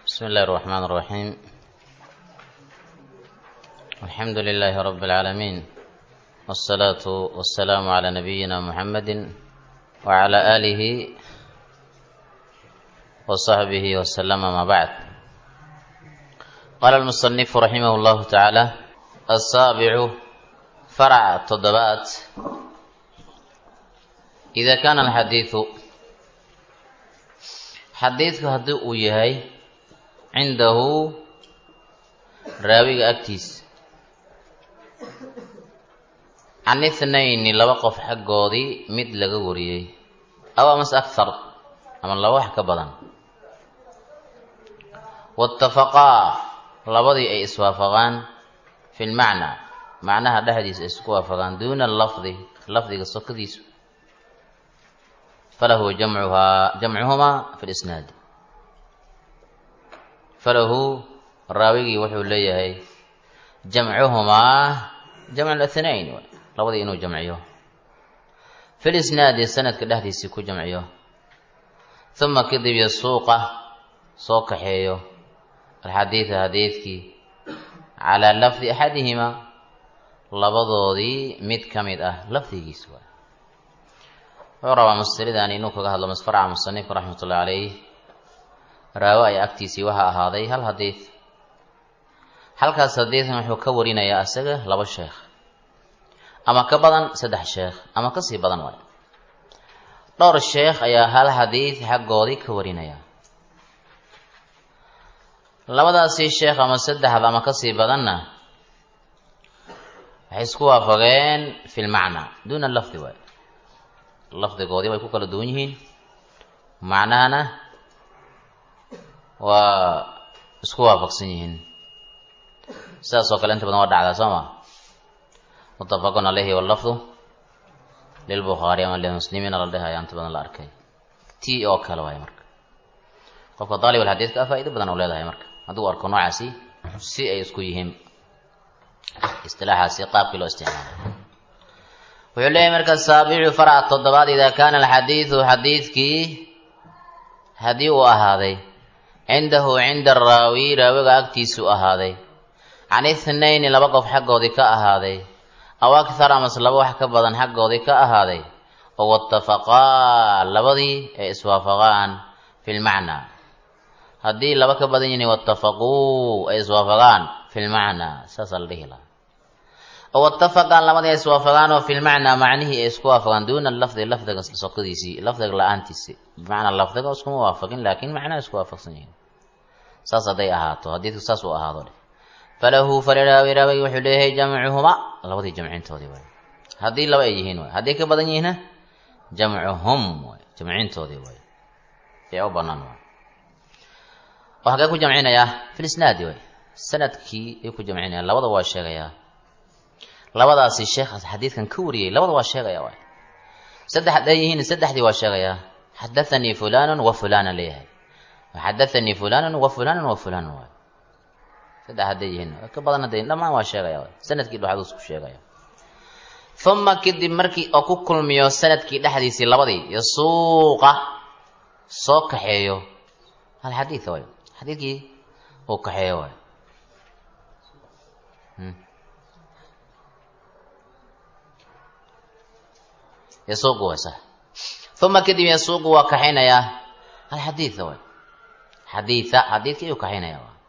بسم الله الرحمن الرحيم الحمد لله رب العالمين والصلاة والسلام على نبينا محمد وعلى آله وصحبه وسلم ما بعد قال المصنف رحمه الله تعالى السابع فرع التضبات إذا كان الحديث xadiidku haddii uu yahay cindahu raawiga agtiisa can ithnayni laba qof xaggoodii mid laga wariyey aw amase akhar ama laba wax ka badan waitafaqaa labadii ay iswaafaqaan fi lmacnaa macnaha dhexdiisa ay isku waafaqaan duuna lafdi lafdiga sokadiisu falahu jamcuhaa jamcuhumaa fi lisnaadi falahu raawigii wuxuu leeyahay jamcuhumaa jamcu lathnayn labadii inuu jamciyo fi lisnaadi sanadka dhexdiisii ku jamciyo uma kadib yasuuqa soo kaxeeyo alxadiida hadiidkii calaa lafdi axadihimaa labadoodii mid ka mid ah lafdigiis waay wuxuu rabaa masalidan inuu kaga hadlo masfarca musanifka raxmatullahi calayh raawo ay agtiisii waxaa ahaaday hal hadiid halkaas hadiidkan wuxuu ka warinayaa isaga laba sheekh ama ka badan saddex sheekh ama kasii badan waay dhowr sheekh ayaa hal hadiid xaggoodii ka warinaya labadaasii sheekh ama saddexda ama kasii badanna waxay isku waafaqeen fi lmacnaa duuna lafdi waay lafdigoodii way ku kala duwan yihiin macnahana waa isku waafaqsan yihiin sidaas oo kale inta badan waa dhacdaa soo ma mutafaqun caleyhi wallafdu lilbukhaari ama limuslimiina la dhehaya inta badan la arkay ti oo kale waay marka qofka daalib alxadiidka faa-ido badan u leedahay marka hadduu arko noocaasi si ay isku yihiin istilaaxaasi qaabkii loo isticmaalay wuxuu leeyahy marka saabicu farca toddobaad idaa kaana alxadiidu xadiidkii haddii uu ahaaday cindahu cinda araawi raawiga agtiisuu ahaaday can ithnayni laba qof xaggoodii ka ahaaday aw akhar amase laba wax ka badan xaggoodii ka ahaaday oo watafaqaa labadii ay iswaafaqaan fi lmacnaa haddii laba ka badan yihiin watafaquu ay iswaafaqaan fi lmacnaa saasaa la dhihi lahaa oo watafaqaan labadii ay iswaafaqaan oo fi lmacnaa macnihii ay isku waafaqaan duuna lafdi lafdiga sokadiisii lafdiga la-aantiisi bimacnaa lafdiga iskuma waafaqin laakiin macnaha isku waafaqsan yihiin saas hadday ahaato hadiidku saas uu ahaado dheh falahu faliraawi raawigi wuxuu leeyahay jamcuhuma labadii jamcintoodii waay haddii laba ay yihiin waay haddii ka badan yihiinna jamcuhum waay jamcintoodii waay ee u banaan waay oo hagee ku jamcinayaa fi lisnaadi waay sanadkii ayuu ku jamcinaya labada waa sheegayaa labadaasi sheekhaas xadiidkan ka wariyey labada waa sheegaya waay saddex hadday yihiin saddexdii waa sheegayaa xadathanii fulanun wa fulanan leeyahay xadathanii fulanun wa fulanun wa fulanun waay saddex hadday yihiin ka badan hadday dhammaan waa sheegaya waay sanadkii dhexduu isku sheegaya uma kadib markii oo ku kulmiyo sanadkii dhexdiisii labadii iyo suuqa soo kaxeeyo hal xadiid waay xadiidkii uu kaxeeyo waay yasuuqu waa sax uma kadib yasuuqu waa kaxaynayaa alxadiida waay xadiida xadiidkii ayuu kaxaynaya waa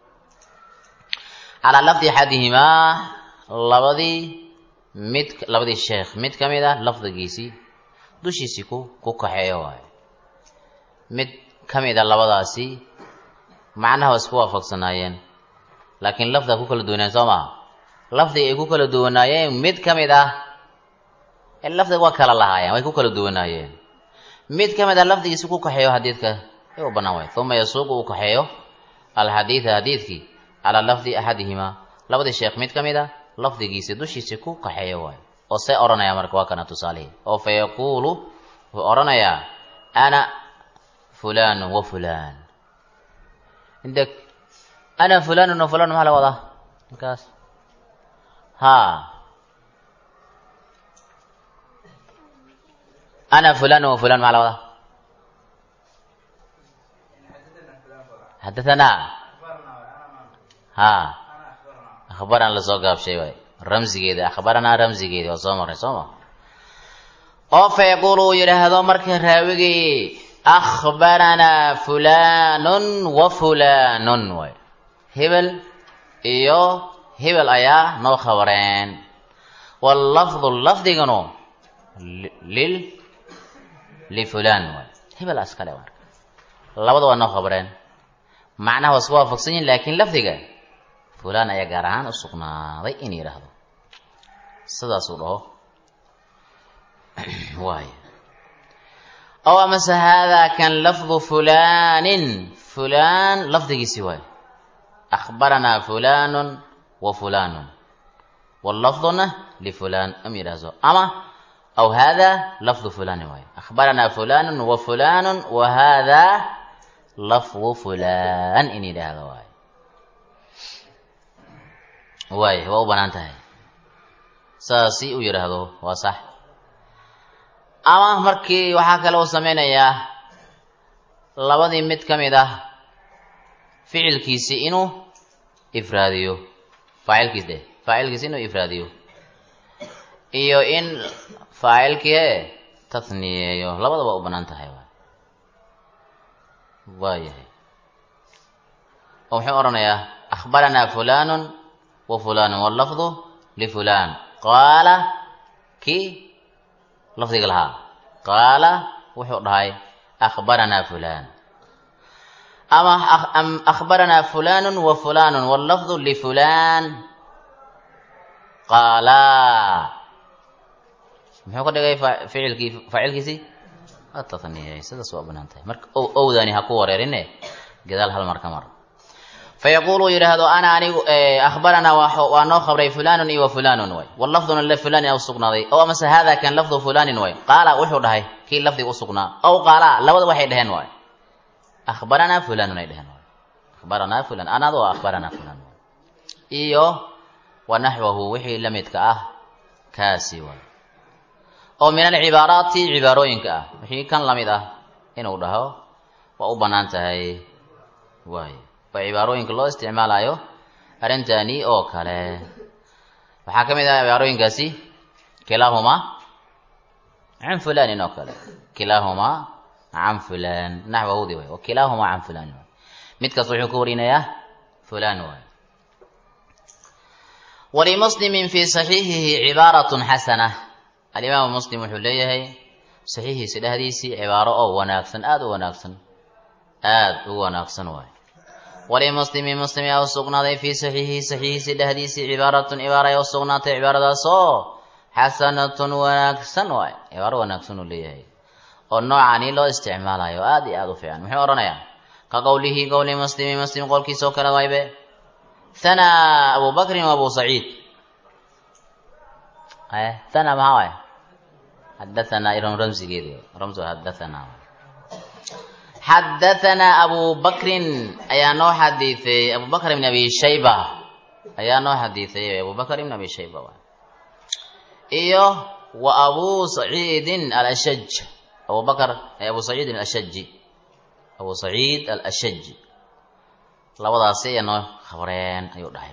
calaa lafdi axadihimaa labadii mid labadii sheekh mid ka mid ah lafdigiisii dushiisii ku ku kaxeeyo waayo mid ka mid a labadaasi macnaha waa isku waafaqsanaayeen laakiin lafdiga ku kala duwanaayen soo maha lafdiga ay ku kala duwanaayeen mid ka mid ah lafdiga waa kala lahaayeen way ku kala duwanaayeen mid ka mid a lafdigiisi ku kaxeeyo xadiidka ay u bannaan waay uma yasuuqu uu kaxeeyo alxadiida xadiidkii calaa lafdi axadihimaa labadii sheekh mid ka mid a lafdigiisi dushiisi ku kaxeeyo waayo oo see odhanaya marka waa kana tusaalihii oo fa yaquulu wuxuu odhanayaa ana fulanu wa fulan indeg ana fulanun wa fulan maxaa la wadaa markaas ha ana fulan wa fulan maxaa la wadaa xadahanaa ha akhbaran lasoo gaabshay waay ramsigeeda akhbaranaa ramsigeeda waa soo marray soo ma oo fa yaquulu uu yidhaahdo marka raawigii akhbaranaa fulanun wa fulanun waay hebel iyo hebel ayaa noo khabareen wallafdu lafdiganu lil lifulan waay hebel askale marka labada waa noo khabareen macnaha waa isku waafaqsan yihin laakiin lafdiga fulan ayaa gaar ahaan u sugnaaday in yidhaahdo sidaasuu dhaho waay ow amase haadaa kan lafdu fulanin fulan lafdigiisi waay akhbaranaa fulanun wa fulanun wallafduna lifulan am yidhaahdo ama aw hada lafdu fulani waay akhbaranaa fulanun wa fulanun wa hada lafdu fulan in yidhaahdo waay waay waa u banaan tahay saasi u yidhaahdo waa sax ama markii waxaa kale uu sameynayaa labadii mid ka mid ah ficilkiisi inuu ifraadiyo faacilkiis de faacilkiisi inuu ifraadiyo iyo in faacilkii tathniyeeyo labadaba u banaan tahay waay waayahay oo muxuu odhanayaa akhbaranaa fulanun wa fulanun wallafdu lifulan qaala kii lafdiga lahaa qaala wuxuu dhahay akhbaranaa fulan ama akhbaranaa fulanun wa fulanun wallafdu lifulan qaala muxuu ka dhigay ficilkii faacilkiisii atatniyay sidaas waa banaan tahay marka ow owdani ha ku wareerine gadaal hal mar ka mar fayaquulu yidhaahdo ana anigu akhbaranaa waa noo khabray fulanun iyo wa fulanun way wallafduna lifulanin u sugnaaday ow amase hada kan lafdu fulanin way qaala wuxuu dhahay kii lafdiga u sugnaa ow qaala labada waxay dhaheen waay akhbaranaa fulanun ay dheheen waay akhbaranaa fulan anadu waa akhbaranaa fulan iyo wa naxwahu wixii la midka ah kaasi waay oo min alcibaaraati cibaarooyinka ah wixii kan lamid ah inuu dhaho waa u banaan tahay waay waa cibaarooyinka loo isticmaalayo arrintani oo kale waxaa ka mid ah cibaarooyinkaasi kilaahumaa can fulanin oo kale kilaahumaa can fulan naxwahudi waay wa kilaahumaa can fulan waay midkaas wuxuu ka warinayaa fulan waay walimuslimin fi saxiixihi cibaaratun xasana alimaamu muslim wuxuu leeyahay saxiixiisi dhexdiisii cibaaro oo wanaagsan aada u wanaagsan aada u wanaagsan waay walimuslimi muslim yaa u sugnaaday fii saxiixihi saxiixiisi dhexdiisii cibaaratun cibaara ayaa u sugnaatay cibaaradaas oo xasanatun wanaagsan waay cibaaro wanaagsan uu leeyahay oo noocani loo isticmaalayo aada iyo aada u fiican muxuu odhanayaa ka qowlihi qowli muslimi muslim qowlkiisa oo kale waybe hanaa abu bakrin wa abu saciid hana maxaa waay xadahanaa iron ramsigeedi ramsu xadahanaa xadahanaa abu bakrin ayaa noo xadiiثay abu bakr ibn abi shayba ayaa noo xadiiثay abu bakr ibn abi shayba waay iyo wa abu saciidin alashaj abu bakr abu saciidin alashaji abu saciid alashaji labadaasi ayaa noo khabreen ayuu dhahay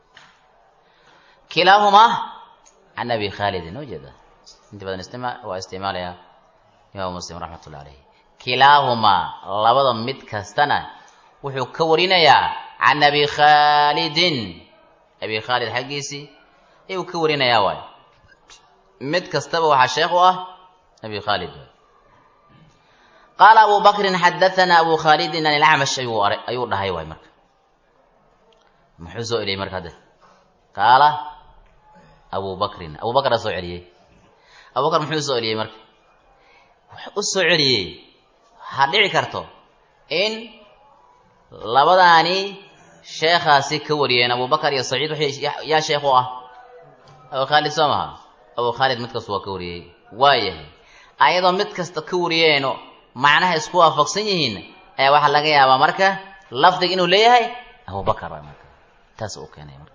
kilaahumaa can abi khaalidin ujeeda inta badan istima waa isticmaalaya imaam muslim raxmat ullah alayh kilaahumaa labada mid kastana wuxuu ka warinayaa can abi khaalidin abi khaalid xaggiisii ayuu ka warinayaa waay mid kastaba waxaa sheekh u ah abi khaalid qaala abu bakrin xadahanaa abu khaalidin an ilacmash ayuu ayuu dhahay waay marka muxuu soo eliyey marka hadde qaala abu bakrin abu bakr aa soo celiyey abu bakr muxuu soo celiyey marka wuxuu u soo celiyey waxaa dhici karto in labadaani sheekhaasi ka wariyeen abu bakar iyo saciid waxay yaa sheekh u ah abu khaalid soo maha abu khaalid mid kasta waa ka wariyey waayahay ayadoo mid kasta ka wariyeeno macnaha isku waafaqsan yihiin ayaa waxaa laga yaabaa marka lafdiga inuu leeyahay abu bakar waa marka taas uu keenay marka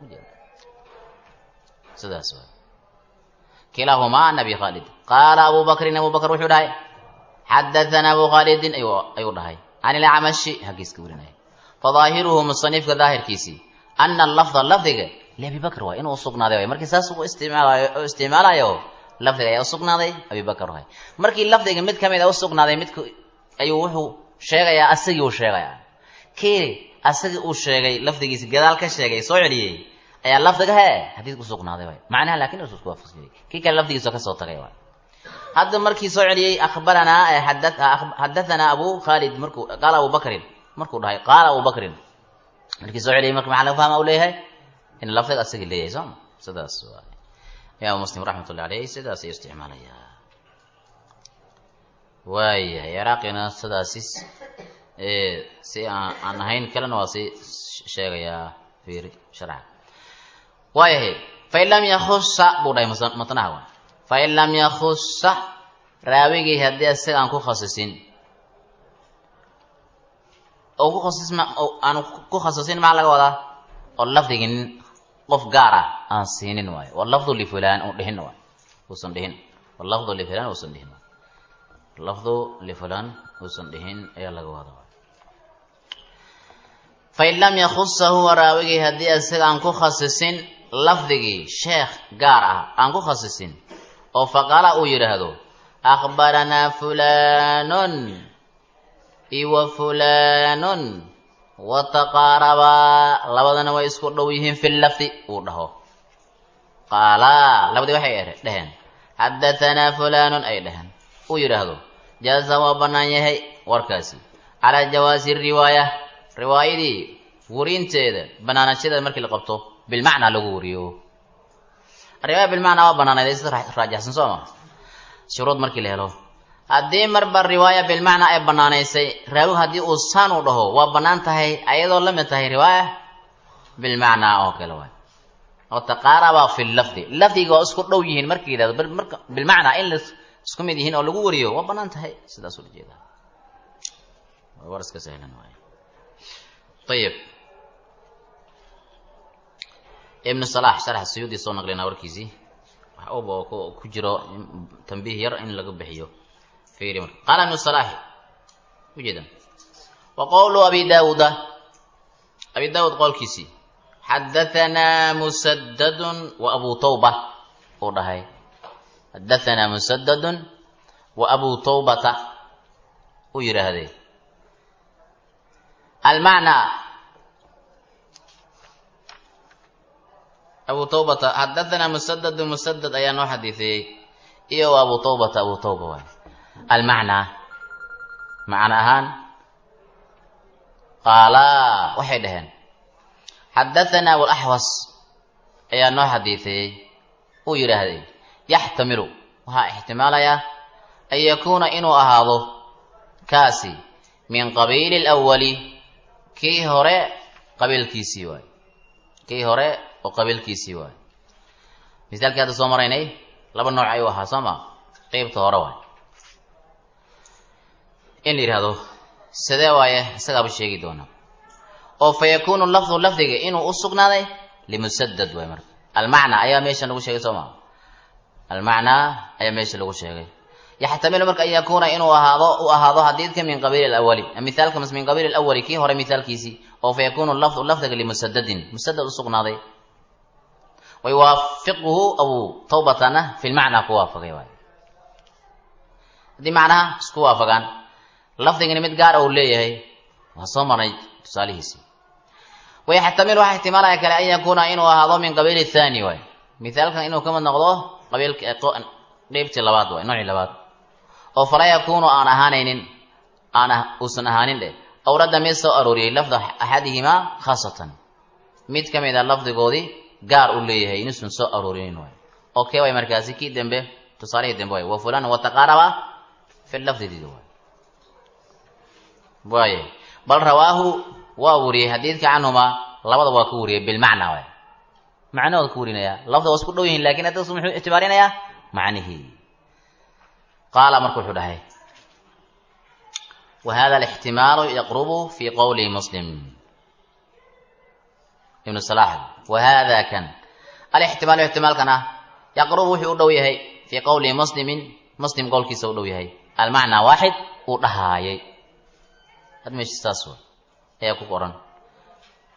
sidaas waay kilaahumaa an abi khaalid qaala abu bakrin abu bakr wuxuu dhahay xadahanaa abu khaalidin ayuu dhahay can ilacmashi haggiis ka warinaya fadaahiruhu musanifka daahirkiisii ana lafda lafdiga liabibakr waay inuu usugnaaday waay markii saas u isticmaalayo u isticmaalayo lafdiga ayaa usugnaaday abibakr waay markii lafdiga mid ka mid a usugnaaday midka ayuu wuxuu sheegayaa asagii uu sheegayaa kii asagii uu sheegay lafdigiisi gadaal ka sheegay soo celiyey ayaa lafdiga he xadiidka usugnaaday waay macnaha laakin isu isku waafaqsiyey kii kale lafdigiisa kasoo tagay waay hadda markii soo celiyey akhbaranaa xadathana abu khalid markuu qaala abu bakrin markuu dhahay qaala abu bakrin markii soo celiyey marka maxaa laga fahma u leeyahay in lafdiga asagii leeyahay sooma sidaas waay imaam muslim raxmatullahi aleyh sidaas ayuu isticmaalayaa waayahay ciraaqina sidaasi si aan aan ahayn kalena waa sii sheegayaa fiiri sharca waayahay fain lam yakusa buu dhahay matnaha wa fain lam yakusa raawigii haddii isaga aan ku khasisin oo ku khasis aan ku khasisin maxaa laga wadaa oo lafdigii nin qof gaar ah aan siinin waayo walafdu lifulan u dhihin waay uusan dhihin walafdu lifulan uusan dhihin lafdu lifulan uusan dhihin ayaa laga wada fain lam yakusa huwa raawigii haddii isaga aan ku khasisin lafdigii sheekh gaar ah aan ku khasisin oo faqala uu yidhaahdo akhbaranaa fulanun iwa fulanun wataqaarabaa labadana way isku dhow yihiin fi lafdi uu dhaho qaalaa labadii waxay dheheen xadatanaa fulanun ay dheheen uu yidhaahdo jaaza waa bannaan yahay warkaasi calaa jawaasi riwaaya riwaayadii werinteeda banaanashadeeda markii la qabto bilmacnaa lagu wariyo riwaaya bilmacnaa waa banaanayd sida raajaxsan soo ma shuruud markii la helo haddii marba riwaaya bilmacnaa ay banaanaysay raawi haddii uu saan u dhaho waa bannaan tahay ayadoo la mid tahay riwaaya bilmacnaa oo kale waay oo taqaaraba fi lafdi lafdiga waa isku dhow yihiin marka yidhahdo marka bilmacnaa in la isku mid yihiin oo lagu wariyo waa bannaan tahay sidaas ula jeedaa war iska sahlan waay ayib ibnu salax sharxa suyuudi soo naqlinaa warkiisii wax uba oo ku jiro tambiih yar in laga bixiyo fiiri marka qaala ibnu salaxi ujeeda wa qowlu abi daawuda abi daawud qowlkiisii xadahanaa musadadun wa abu tawba uu dhahay xadahanaa musadadun wa abu tawbata uu yidhaahday almacnaa abu tawbata xadahanaa musadadu musadad ayaa noo xadiiseeyey iyo wa abu tawbata abu tawba waay almacnaa macno ahaan qaalaa waxay dhaheen xadahanaa walaxwas ayaa noo xadiiseeyey uu yidhaahday yaxtamilu waxaa ixtimaalayaa an yakuuna inuu ahaado kaasi min qabiili lwali kii hore qabiilkiisii waay kii hore oo qabiilkiisii waay misaalkii hadda soo maraynay laba nooc ayuu ahaa soo ma qeybta hore waay in la yidhaahdo sidee waaye isagaaba sheegi doona oo fa yakuunu lafdu lafdiga inuu u sugnaaday limusadad waay marka almacnaa ayaa meesha lagu sheegay soo maa almacnaa ayaa meesha lagu sheegay yaxtamilu marka an yakuuna inuu ahaado u ahaado xadiidka min qabiili lawali mithaalka mas min qabiili lawali kii hore mithaalkiisii oo fa yakuunu lafdu lafdiga limusadadin musadad u sugnaaday wayuwaafiquhu abu tawbatana fi lmacnaa ku waafaqay waay haddii macnaha isku waafagaan lafdigani mid gaar uu leeyahay waa soo marnay tusaalihiisii wayaxtamilu waxaa ixtimaalaya kale an yakuuna inuu ahaado min qabiili thani waay mithaalkan inuu kamid noqdo qabiilka qeybtii labaad waay noocii labaad oo falaa yakuunu aan ahaanaynin aan uusan ahaanin dheh awradda mid soo arooriyey lafda axadihimaa khaasatan mid ka mid a lafdigoodii gaar u leeyahay inuusan soo aroorinin waay oo kee waay markaasi kii dembe tusaalihii dembe waay wa fulan wataqaaraba fi lafdidiida waay waaya bal rawaahu waa wariyey xadiidka canhuma labada waa ku wariyey bilmacnaa waay macnahooda ku warinaya lafda waa isku dhow yihin lakin hadda muxuu ictibaarinayaa macnihii qaala marka wuxuu dhahay wa hada alixtimaalu yaqrubu fi qowli muslim ibnu salax wa hada kan alixtimaalu ixtimaalkan ah yaqrubu wuxuu u dhow yahay fii qowli muslimin muslim qowlkiisa u dhow yahay almacnaa waaxid uu dhahaayay had meesha saas wa ayaa ku qoran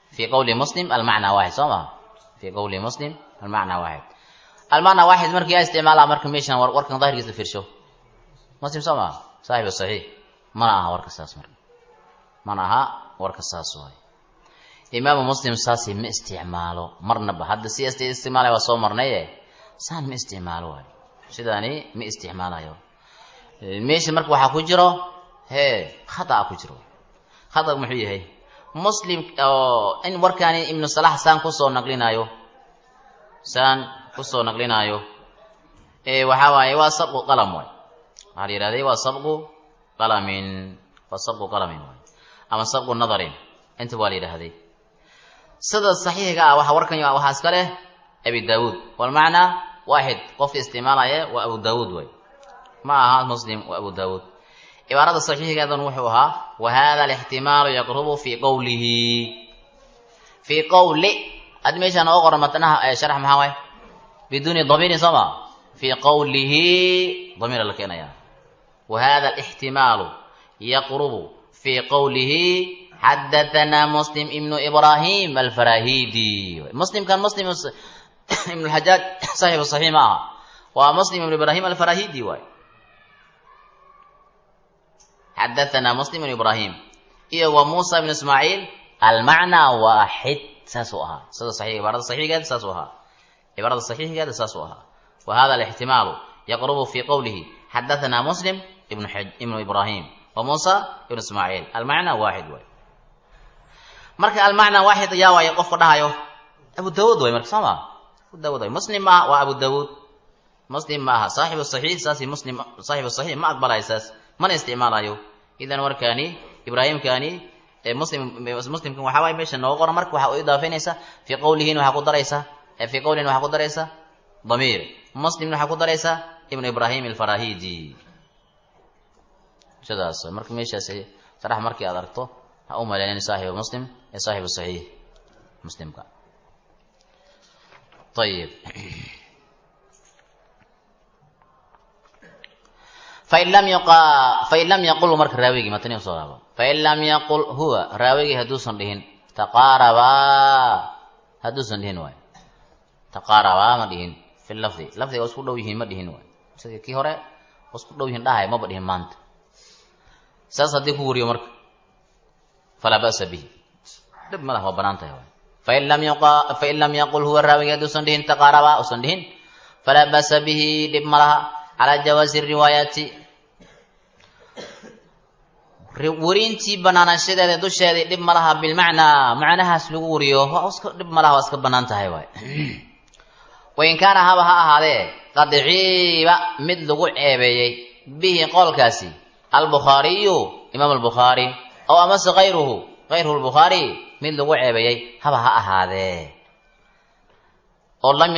fii qowli muslim almacnaa waaxid soo maha fii qowli muslim almacnaa waaxid almacnaa waaxid markii yaa isticmaalaa marka meeshan warkan daahirkiisa fiirsho muslim soo maha saaxiib saxiix mana aha warka saas marka mana aha warka saas waay imaamu muslim saasi ma isticmaalo marnaba hadda si st isticmaalaya waa soo marnaye saan ma isticmaalo waay sidaani ma isticmaalayo meesha marka waxaa ku jiro hee khata ku jiro khata muxuu yahay muslim oo in warkaani ibnu salax saan kusoo naqlinaayo saan kusoo naqlinaayo ee waxaa waaye waa sabqu qalam waay waxaa la yidhahday waa sabqu qalamin waa sabqu qalamin waay ama sabqu nadarin inta waa la yidhahday sida saxiixiga ah waxa warkan waxaa iska leh abi daawuud walmacnaa waaxid qofka isticmaalaya waa abu daawuud way ma aha muslim waa abu daawuud cibaarada saxiixigeedan wuxuu ahaa wa hada alixtimaalu yaqrubu fii qowlihi fii qowli haddi meeshaan oo qoran matnaha sharax maxaa waay biduuni damiirin soo ma fii qowlihi damiira la keenaya wa hada alixtimaalu yaqrubu fii qowlihi xadathana muslim ibnu ibrahim alfarahidi muslimkan muslim ibn lxajaaj saxibu saxiix ma aha waa muslim ibnu ibrahim alfarahidi waay xadathana muslim ibnu ibrahim iyo wa muusa ibnu ismaaciil almacnaa waaxid saasuu ahaa sida saxiix cibaarada saxiigeeda saasuu ahaa cibaarada saxiixigeeda saasuu ahaa wa hada alixtimaalu yaqrubu fii qowlihi xadathana muslim ibnu ibnu ibrahim wa muusa ibnu ismaaciil almacnaa waaxid waay marka almacnaa waaxid yaa waayo qofka dhahayo abu daawuud way marka soo maa abu daawud way muslim maaha waa abu daawuud muslim ma aha saaxibu saxiix saasi muslim saaxibu saxiix ma aqbalayo saas mana isticmaalayo idan warkaani ibraahimkaani muslim muslimkan waxaa waaye meesha nooga qoran marka waxaa u idaafaynaysa fii qowlihin waxaa ku daraysa fii qowlin waxaa ku daraysa damiir muslimna waxaa ku daraysa ibnu ibraahim alfarahidi sidaas marka meeshaas sarax markii aad aragto ha u maleynin saaxibu muslim ee saaxibu saxiix muslimka ayib fain lam yuqa fain lam yaqul marka raawigii matani usoo laabo fain lam yaqul huwa raawigii hadduusan dhihin taqaarabaa hadduusan dhihin waay taqaarabaa ma dhihin fi lafdi lafdiga waa isku dhow yihiin ma dhihin waay sidii kii hore waa isku dhow yihiin dhahay maba dhihin maanta saas haddii ku wariyo marka falaa ba'sa bihi dhib ma lah waa banaan tahay waay fain lam yuqa fain lam yaqul huwa raawigii hadduusan dhihin taqaarabaa usan dhihin falaa ba'sa bihi dhib ma laha calaa jawaazi riwaayaati werintii banaanaanshadeeda dusheedii dhib ma laha bilmacnaa macnahaas lagu wariyo iska dhib ma laha waa iska banaan tahay waay wain kaana haba ha ahaadee qad ciiba mid lagu ceebeeyey bihi qowlkaasi albukhaariyu imaam albukhaari ow amase kayruhu kayruhu lbukhaari mid lagu ceebeeyey haba ha ahaadee oo lam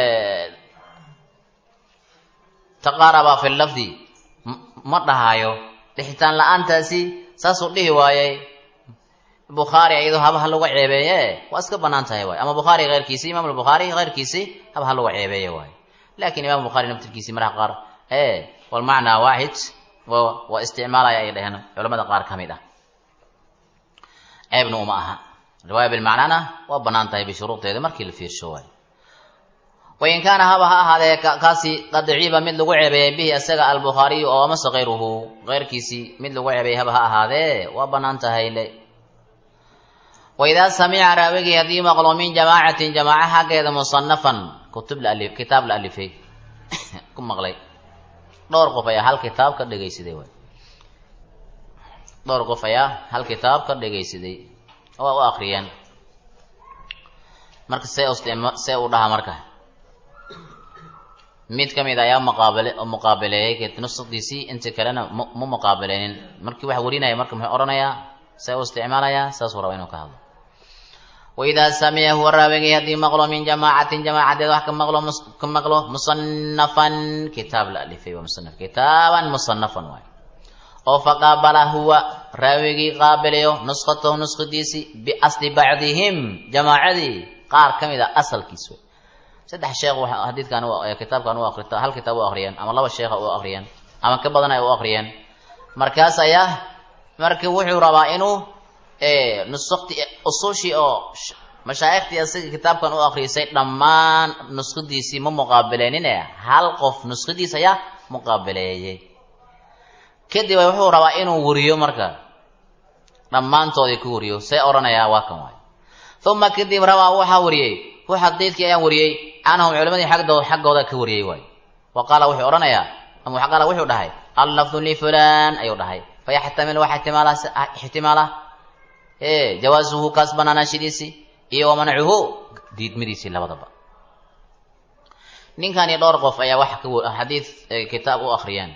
taqaaraba fi lafdi ma dhahaayo dhixitaan la-aantaasi saasuu dhihi waayey bukhaari iyadoo haba ha lagu ceebeeye waa iska banaan tahay waay ama bukhaari keyrkiisi imaam albukhaari keyrkiisi haba ha lagu ceebeeye waay lakin imam bukhaari naftirkiisi marka qaar e walmacnaa waaxid waa isticmaalaya ay dheheen culamada qaar ka mid ah ceebna uma aha riwaaya bilmacnaana waa banaan tahay bishuruudeeda markii la fiirsho waay wain kaana haba ha ahaadee kaasi qad ciiba mid lagu ceebeeyey bihi isaga albukhaariyu oo amase kayruhu keyrkiisii mid lagu ceebeeyey haba ha ahaadee waa banaan tahay le waidaa samica raawigii haddii maqlo min jamaacatin jamaaca xaggeeda musanafan kutub laali kitaab la alifay ku maqlay dhowr qof ayaa hal kitaab ka dhegaysaday waay dhowr qof ayaa hal kitaab ka dhegaysaday waa u akriyeen marka see see u dhaha marka mid ka mid ayaa muqaabale muqaabaleeyey nusadiisii inta kalena ma muqaabaleynin markii wax warinaya marka muxuu odhanayaa see u isticmaalayaa saasuu raba inuu ka hadlo waidaa samica huwa raawigii haddii maqlo min jamaacatin jamaacadeed wax ka maqlo ka maqlo musanafan kitaab la alifay waa musanaf kitaaban musanafan waay oo faqaabala huwa raawigii qaabalayo nuskhatahu nuskhadiisii biasli bacdihim jamaacadii qaar ka mid a asalkiis wey saddex sheekh xadiidkan kitaabkan u akrita hal kitaab u akriyeen ama laba sheekha u akriyeen ama ka badan ay u akriyeen markaas ayaa marka wuxuu rabaa inuu nusakti usushii oo mashaayikhtii asiga kitaabkan u akriisay dhammaan nuskhadiisii ma muqaabileenine hal qof nuskhadiis ayaa muqaabileeyey kadib wuxuu rabaa inuu wariyo marka dhammaantoodii ku wariyo see odhanayaa waa kan waay uma kadib rabaa waxaa wariyey hu xadiidkii ayaan wariyey canhum culimadii agdo xaggooda ka wariyey waay wa qaala wuxuu odhanayaa ama qaala wuxuu dhahay allafdu lifulan ayuu dhahay fayaxtamil waxa ixtimaala jawaasuhu kaas banaanaashidiisii iyo wamancuhu diidmadiisii labadaba ninkani dhowr qof ayaa wax xadiid kitaab u akriyeen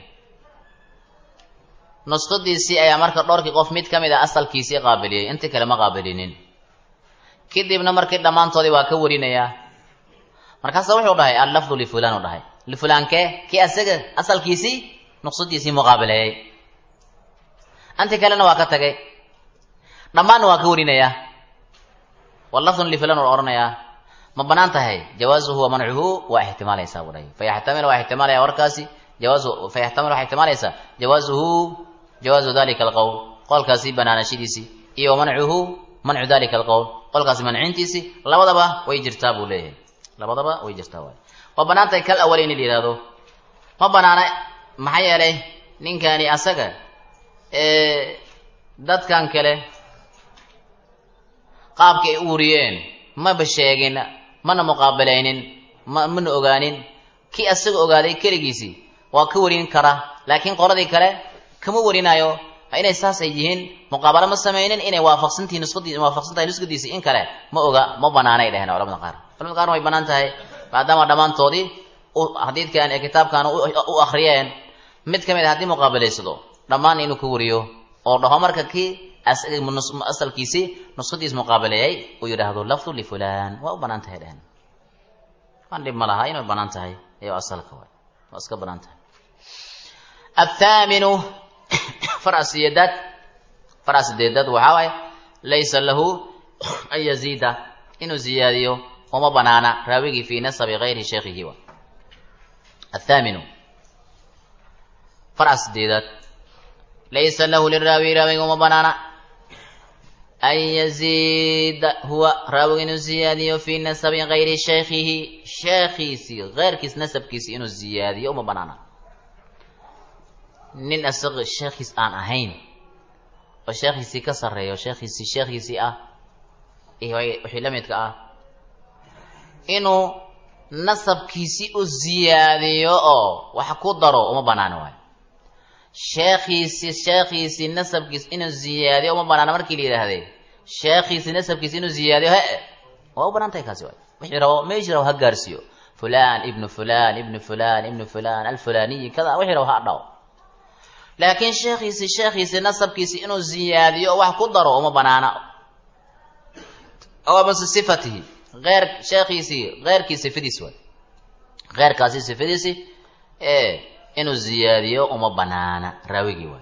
nusqadiisii ayaa marka dhowrkii qof mid ka mid a asalkiisii qaabiliyey intii kale ma qaabilinin kadibna markii dhammaantoodii waa ka warinayaa markaasa wuxuu dhahay allafdu lifulan u dhahay lifulankee kii asaga asalkiisii nuqsadiisii muqaabileeyey anti kalena waa ka tagay dhammaanna waa ka warinayaa wallafdun lifulan u odhanayaa ma banaan tahay jawaasuhu wa mancuhu waa ixtimaalaysaa buu dhahay fayaxtamil waa ixtimaalaya warkaasi jawaasu fayaxtamil waxaa ixtimaalaysaa jawaasuhu jawaazu dalika alqowl qolkaasi banaanashadiisii iyo wamancuhu mancu dalika alqowl qolkaasi mancintiisii labadaba way jirtaa buu leeyahay labadaba way jirtaa waay waa banaan tahay kal awal in la yihahdo ma banaana maxaa yeelay ninkani asaga dadkan kale qaabka ay u wariyeen maba sheegin mana muqaabilaynin ma mana ogaanin kii asaga ogaaday keligiisii waa ka warin kara laakiin qoladii kale kama warinayo inay saas ay yihiin muqaabalo ma samaynin inay waafaqsantihi nusqadii waafaqsan tahay nusqadiisii in kale ma oga ma banaanay dheheen culamada qaar culamada qaarna way banaan tahay maadaama dhammaantoodii xadiidkan ee kitaabkan u akriyeen mid ka mid a haddii muqaabilaysado dhammaan inuu ka wariyo oo dhaho marka kii asalkiisii nusqadiis muqaabileeyay uu yidhaahdo lafdu lifulan waa u banaan tahay dheheen waan dhib ma laha inay banaan tahay iyo asalka waay waa iska banaan tahay athaminu farasiyedaad farasideedad waxaa waaye laysa lahu an yaziida inuu ziyaadiyo uma banaana raawigii fii nasabi gayri sheekhihi wa athaminu farasideedaad laysa lahu liraawi raawiga uma banaana an yaziida huwa raawiga inuu ziyaadiyo fii nasabi gayri sheekhihi sheekhiisii keyrkiis nasabkiisi inuu ziyaadiyo uma banaana nin isaga sheekhiis aan ahayn oo sheekhiisii ka sarreeyo sheekhiisii sheekhiisii ah iyo wixii la midka ah inuu nasabkiisii u ziyaadiyo oo wax ku daro uma banaana waayo sheekhiisii sheekhiisii nasabkiis inuu ziyaadiyo uma banaana markii la yidhaahdee sheekhiisii nasabkiisi inuu ziyaadiyo he waa u banaan tahay kaasi waay wixii rabo meeshii rabo ha gaarsiiyo fulan ibnu fulan ibnu fulan ibnu fulan alfulaniyi kada wixii rabo ha dhaw laakiin sheekhiisii sheekhiisii nasabkiisii inuu ziyaadiyo oo wax ku daro uma banaana oo mase sifatihi eyr sheekhiisii keyrkii sifadiisi waay keyrkaasi sifadiisi ee inuu ziyaadiyo uma banaana raawigii waay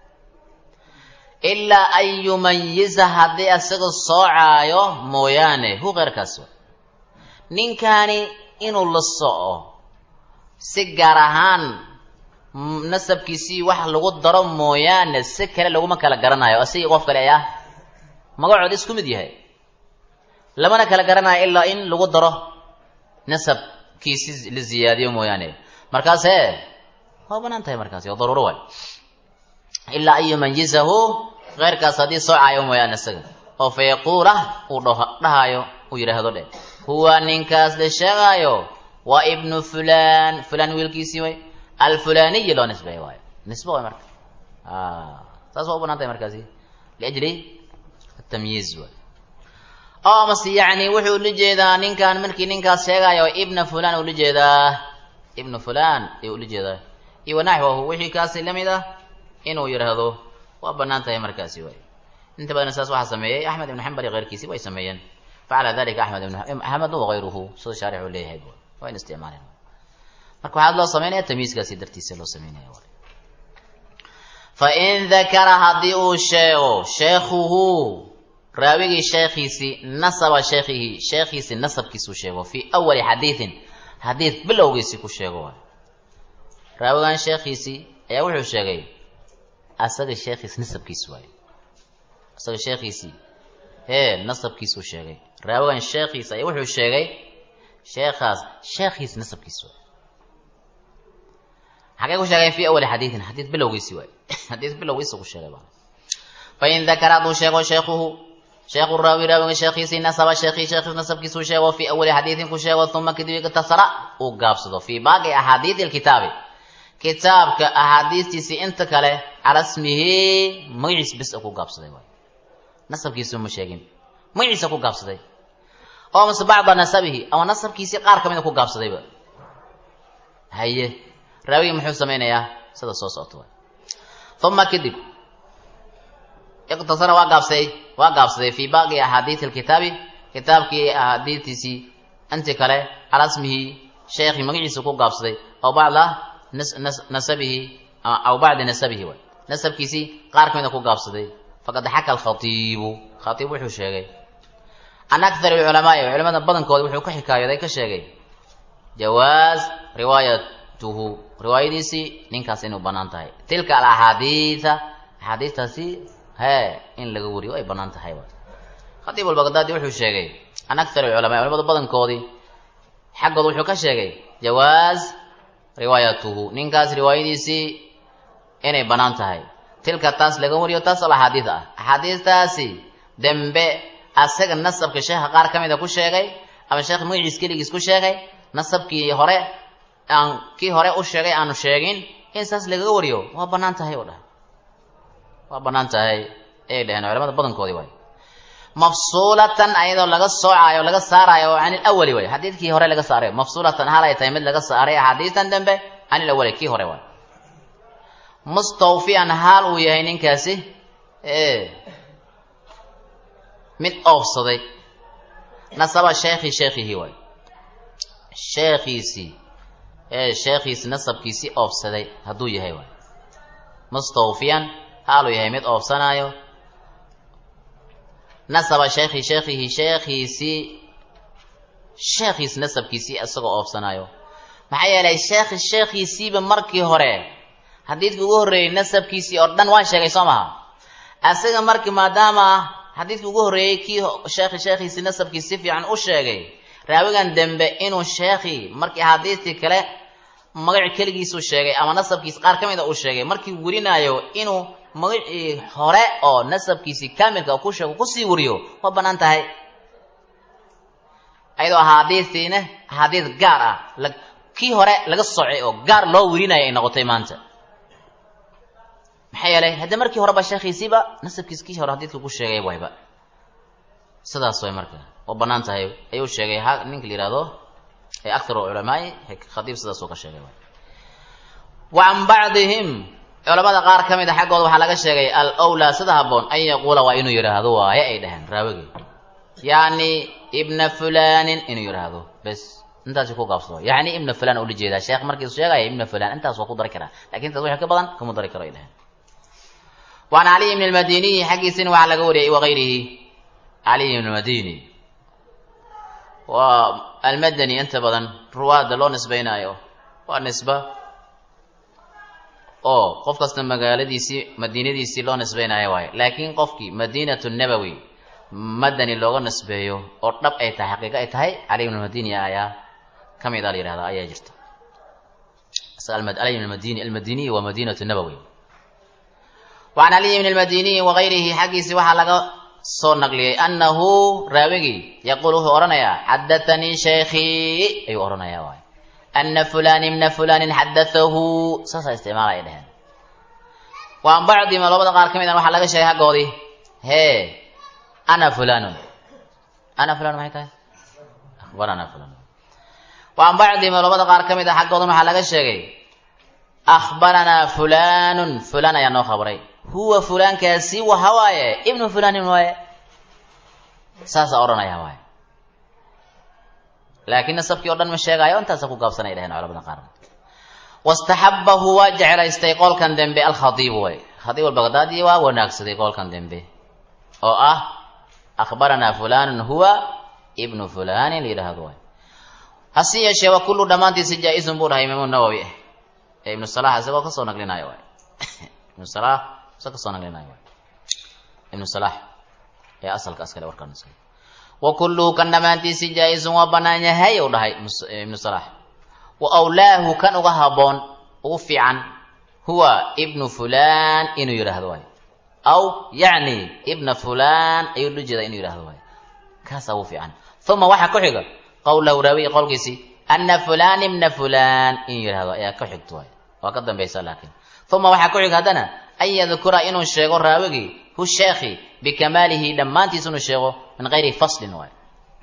ilaa an yumayiza haddii isaga soocaayo mooyaane hu keyrkaasi waay ninkani inuu la soco si gaar ahaan nasabkiisii wax lagu daro mooyaane si kale laguma kala garanayo asigii qof kale ayaa magacood isku mid yahay lamana kala garanayo ilaa in lagu daro nasabkiisi la ziyaadiyo mooyaane markaas e waa banaan tahay markaasi waa daruuro waay ilaa an yumayizahu keyrkaas haddii soocaayo mooyaane isaga oo fa yaquula uu dhahayo uu yidhaahdo dhe huwa ninkaas la sheegaayo waa ibnu fulan fulan wiilkiisii way alfulaniyi loo nisbeeyo waayo nisbe waay marka saas waa u banaan tahay markaasi liajli atamyiiz waay oo mase yacni wuxuu ula jeedaa ninkan markii ninkaas sheegaayo ibna fulan ula jeedaa ibnu fulan ayuu ula jeedaa iyo wanaxwahu wixii kaasi lamid ah inuu yidhaahdo waa banaan tahay markaasi waay inta badan saas waxaa sameeyey axmed ibnu xambal iyo keyrkiisi way sameeyeen facala dalika axmed ibn axmed wagayruhu sida shaarixu leeyahay waa in isticmaaleen marka waxaad loo samaynaya tamyiiskaasi dartiisa loo samaynaya fa in dakara haddii uu sheego sheekhuhu raawigii sheekhiisii nasaba sheekhihi sheekhiisii nasabkiisuu sheego fii awali xadiidin xadiid bilowgiisii ku sheego waay raawigan sheekhiisii ayaa wuxuu sheegay asaga sheekhiis nasabkiis waaye isaga sheekhiisii hee nasabkiisuu sheegay raawigan sheekhiisa ayaa wuxuu sheegay sheekhaas sheekhiis nasabkiis waay xagee ku sheegay fi awali xadiidin xadiid bilowgiisi waay xadiid bilowgiisa ku sheegay baa fain dakara hadduu sheego sheekuhu sheekhu raawi raawiga sheekhiisii nasaba sheekhi sheekhiis nasabkiisuu sheego fi awali xadiidin ku sheego uma kadib iktasara uu gaabsado fii baaqi axaadiidi lkitaabi kitaabka axaadiistiisii inta kale cala smihi magaciis bis ku gaabsaday waay nasabkiisu ma sheegin magaciisa ku gaabsaday oo mase bacda nasabihi ama nasabkiisii qaar ka mida ku gaabsadayba haye raawigi muxuu samaynayaa sida soo socota waay uma kadib iqtasara waa gaabsaday waa gaabsaday fii baaqi axaadiidi lkitaabi kitaabkii axaadiistiisii inti kale cala smihi sheekhi magaciisa ku gaabsaday oo bacda nasabihi aw bacdi nasabihi waay nasabkiisii qaar ka mida ku gaabsaday faqad xaka alkhatiibu khatiib wuxuu sheegay can akthar alculamaai culamada badankooda wuxuu ka xikaayooday ka sheegay jawaaz riwaayatuhu riwaayadiisii ninkaas inuu bannaan tahay tilka alaxaadiida axaadiistaasi hee in laga wariyo ay bannaan tahay khatiib albaqdaadi wuxuu sheegay can akthar alculamaai culamada badankoodii xaggooda wuxuu ka sheegay jawaaz riwaayatuhu ninkaas riwaayadiisii inay bannaan tahay tilka taas laga wariyo taas al axaadiid ah axaadiistaasi dembe asaga nasabka sheekha qaar ka mida ku sheegay ama sheekh magaciis keligiis ku sheegay nasabkii hore aan kii hore u sheegay aanu sheegin in saas lagaga wariyo waa bannaan tahay oo dhahay waa bannaan tahay ayay dhaheen culamada badankoodii waay mafsuulatan ayadoo laga soocaayo laga saaraayo can ilawali way xadiidkii hore laga saarayo mafsuulatan hal ay tahay mid laga saaray axaadiistan dembe can ilawali kii hore waay mustawfiyan haal uu yahay ninkaasi mid oofsaday nasaba sheekhi sheekhihi waay sheekhiisii ee sheekhiisi nasabkiisii oofsaday hadduu yahay waay mustawfiyan haal uu yahay mid oofsanaayo nasaba sheekhi sheekhihi sheekhiisii sheekhiis nasabkiisii isagoo oofsanaayo maxaa yeelay sheekhi sheekhiisiiba markii hore xadiidkii ugu horreeyey nasabkiisii oo dhan waan sheegay soo maha asaga markii maadaama xadiidkii ugu horreeyey kii sheekhi sheekhiisii nasabkiisi si fiican u sheegay raawigan dembe inuu sheekhii markii axaadiistii kale magaci keligiisuu sheegay ama nasabkiisi qaar ka mida uu sheegay markii warinaayo inuu magacii hore oo nasabkiisii kaamilka ku sheego kusii wariyo waa bannaan tahay ayadoo axaadiistiina axaadiis gaar ah kii hore laga socay oo gaar loo werinayo ay noqotay maanta maxaa yeelay hadda markii horeba sheekhiisiiba nasabkiis kii hore xadiidka ku sheegay wayba sidaas way marka oo bannaan tahay ayuu sheegay ha ninka la yihahdo ee akharu culamaai khatiib sidaasuu ka sheegay wa can bacdihim culamada qaar ka mid a xaggooda waxaa laga sheegay al wlaa sida haboon an yaquula waa inuu yidhaahdo waaye ay dhaheen raawigii yacni ibna fulanin inuu yidhaahdo bes intaasi ku gaabsado yacni ibna fulan ula jeedaa sheekh markiisu sheegaya ibna fulan intaas waa ku dari karaa lakin intaas wixii ka badan kama dari karo ay dhaheen waan caliy ibn lmadiniyi xaggiisina waxaa laga wariyay wagayrihi caliy ibn lmadini waa almadani inta badan ruwaada loo nisbaynaayo waa nisba oo qof kasta magaaladiisii madiinadiisii loo nisbaynayo waayo laakiin qofkii madiinatu nabowi madani looga nisbeeyo oo dhab ay tahay xaqiiqo ay tahay cali ibn lmadini ayaa ka mid a la yihahda ayaa jirta cali ibn madini almadiniyi waa madiinatu nabowi wacan caliy ibn lmadiniyi wagayrihi xaggiisii waxaa laga soo naqliyey annahu raawigii yaquul wuxuu odhanayaa xadathanii sheekhii ayuu odhanayaa waay ana fulan ibna fulanin xadatahu saasaa isticmaala ay dheheen waan bacdima labada qaar ka mid a waxaa laga sheegay haggoodii hee ana fulanun ana fulan maxay tahay akhbarana fulan waan bacdima labada qaar ka mid a xaggoodan waxaa laga sheegay akhbaranaa fulanun fulan ayaa noo khabray huwa fulankaasi waxa waaye ibnu fulanin waaye saasaa odhanaya waaye laakiin nasabkii o dhan ma sheegaayo intaasa ku gaabsanay dhaheen culamada qaar wastaxabahu waa jeclaystay qolkan dembe alkhadiibu way khadiib albaqdaadi waa wanaagsaday qolkan dembe oo ah akhbaranaa fulanun huwa ibnu fulanin la yidhaahdo waay hase yeeshee waa kullu dhammaantiisi jaa-izun buu dhahay imaamu nawowi ah ee ibnu salax isagoo kasoo naqlinayo waay ibnu salax isagoo kasoo naqlinayo waay ibnu salax ee asalka askale warkaan iskale wa kulluhu kan dhammaantiisi jaa-isun waa bannaan yahay ou dhahay ibnu salax wa awlaahu kan uga haboon ugu fiican huwa ibnu fulan inuu yidhaahdo waayo aw yacni ibna fulan ayuu lu jeedaa inuu yidhahdo waayo kaasaa ugu fiican uma waxaa ku xiga qowlahu raawiy qowlkiisii ana fulan ibna fulan inuu yidhahdo ayaa ku xigto waayo waa ka dambaysa laakiin uma waxaa ku xiga haddana an yadkura inuu sheego raawigii hu sheekhi bikamaalihi dhammaantiis inuu sheego min gayri faslin waayo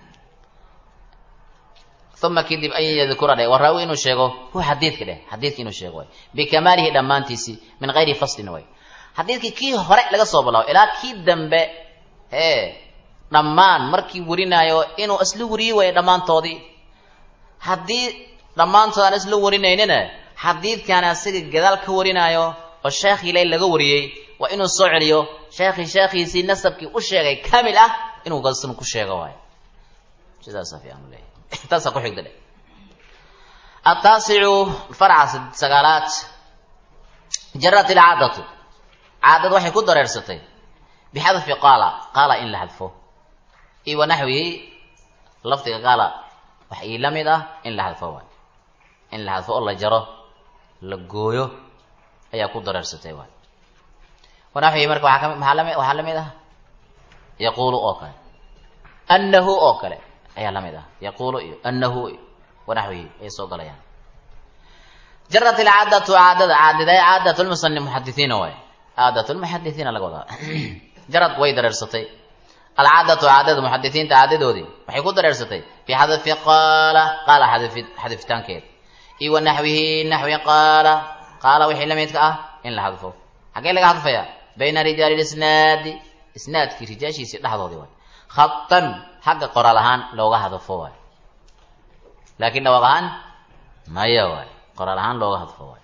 uma kadib an yadkura dheh waa raawi inuu sheego hu xadiidka dheh xadiidka inuu sheego waay bikamaalihi dhammaantiisi min gayri faslin waay xadiidkii kii hore laga soo bilaabo ilaa kii dambe ee dhammaan markii warinaayo inuu isla wariyi waayo dhammaantoodii haddii dhammaantood aan isla warinaynina xadiidkan asiga gadaal ka warinaayo oo sheekhii ilay laga wariyey waa inuu soo celiyo sheekhii sheekhiisii nasabkii u sheegay kamil ah inuu galsan ku sheego waayo sidaasa fiican u leeyahay taasaa ku xigda dhe ataasicu farca sagaalaad jarat ilcaadatu caadad waxay ku dareersatay bixadfi qaala qaala in la xadfo iyo wanaxwihi lafdiga qaala wax ii la mid ah in la xadfo waay in la xadfo oo la jaro la gooyo ayaa ku dareersatay waay wanaxwihi marka waaa kami maaa lami waxaa la mid ah yaquulu oo kale annahu oo kale ayaa la mid ah yaquulu iyo annahu iyo wanaxwihi ayay soo galayaan jarat ilcaadatu caadada caadida caadat lmusani muxadisiina waay caadat lmuxadisiina laga wadaa jarad way dareersatay alcaadatu caadada muxadisiinta caadadoodii waxay ku dareersatay fii xadfi qaala qaala xadifitaankeed iyo wa naxwihi naxwi qaala qaala wixii la midka ah in la xadfo xaggee laga xadfaya bayna rijaali lisnaadi isnaadkii rijaashiisii dhexdoodii waay khatan xagga qoraal ahaan looga hadfo waay laakiin dhawaaq ahaan maya waay qoraal ahaan looga hadfo waay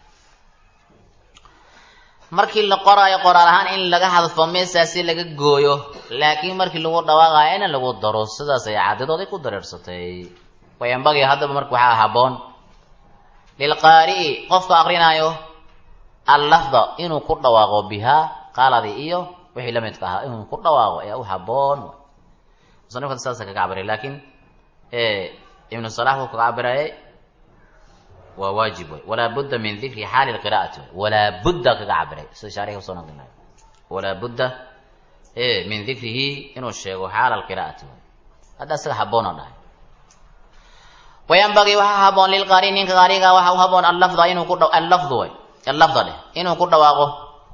markii la qoraayo qoraal ahaan in laga hadfo meesaasi laga gooyo laakiin markii lagu dhawaaqayo in lagu daro sidaas ay caadadooday ku dareersatay wayambagii haddaba marka waxaa haboon lilqaari'i qofka akrinaayo allafda inuu ku dhawaaqo bihaa qaaladii iyo wixii la midka ahaa inuu ku dhawaaqo ayaa u haboon musanifka saasa kaga cabiray laakiin ibnu salax wuu kaga cabirayay waa waajib wey walaa budda min dikri xaali lqira'ati wey walaa budda kaga cabiray sida shaarixa usoo naqlinayo walaa budda min dikrihi inuu sheego xaala alqira'ati wey hadda isaga haboon oo dhahay wayanbagii waxaa haboon lilqaari ninka qaariga waxa u haboon allafda inuu ku allafdu way allafda dheh inuu ku dhawaaqo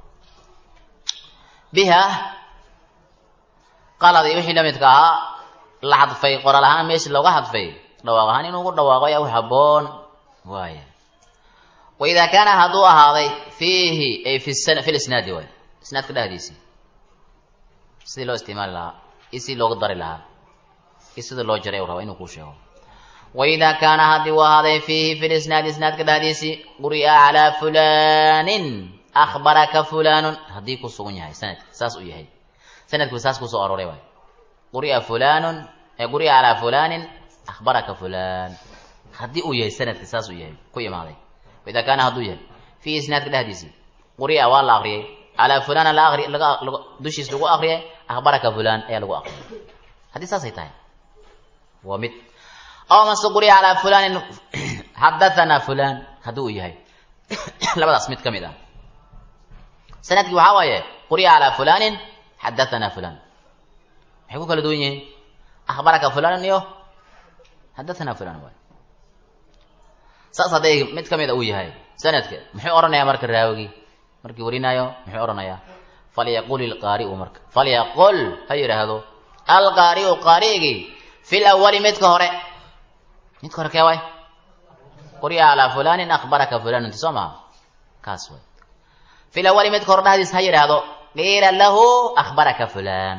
biha qaladii wixii la midka ahaa la xadfay qoraal ahaan meeshii looga xadfay dhawaaq ahaan inuu ku dhawaaqo ayaa u haboon waaya waidaa kaana hadduu ahaaday fiihi ay fi fi lisnaadi waay isnaadka dhexdiisii sidii loo isticmaali lahaa iyo sidii looga dari lahaa iyo sida loo jaray u raba inuu kuu sheego waidaa kaana haddii uu ahaaday fiihi fi lisnaadi isnaadka dhexdiisii quri'a calaa fulanin akhbaraka fulanun haddii ku sugan yahay sanadka saas uu yahay sanadku saas kusoo arooray waay quri'a fulanun quri'a calaa fulanin akhbaraka fulan haddii uu yahay sanadka saas uu yahay ku imaaday waidaa kaana hadduu yahay fiihi isnaadka dhexdiisii quri'a waa la akriyay calaa fulana la ari laga dushiis lagu akriyay akhbaraka fulan ayaa lagu akriyay haddii saasay tahay waa mid aw mase quri'a calaa fulanin xadathana fulan haddii uu yahay labadaas mid ka mid ah sanadkii waxaa waaye quri'a calaa fulanin xadathana fulan maxay ku kala duwan yihiin akhbaraka fulanan iyo xadathana fulan waay saas hadday mid ka mid a uu yahay sanadka muxuu odhanayaa marka raawigii markii warinaayo muxuu odhanayaa falyaqul ilqaari'u marka falyaqul ha yidhaahdo alqaari'u qaari'igii fi lawali midka hore midka hore kee waay quri'a calaa fulanin akhbaraka fulan inti soo maha kaas way fi lawali midka hore dhexdiis ha yidhaahdo qiila lahu akhbaraka fulan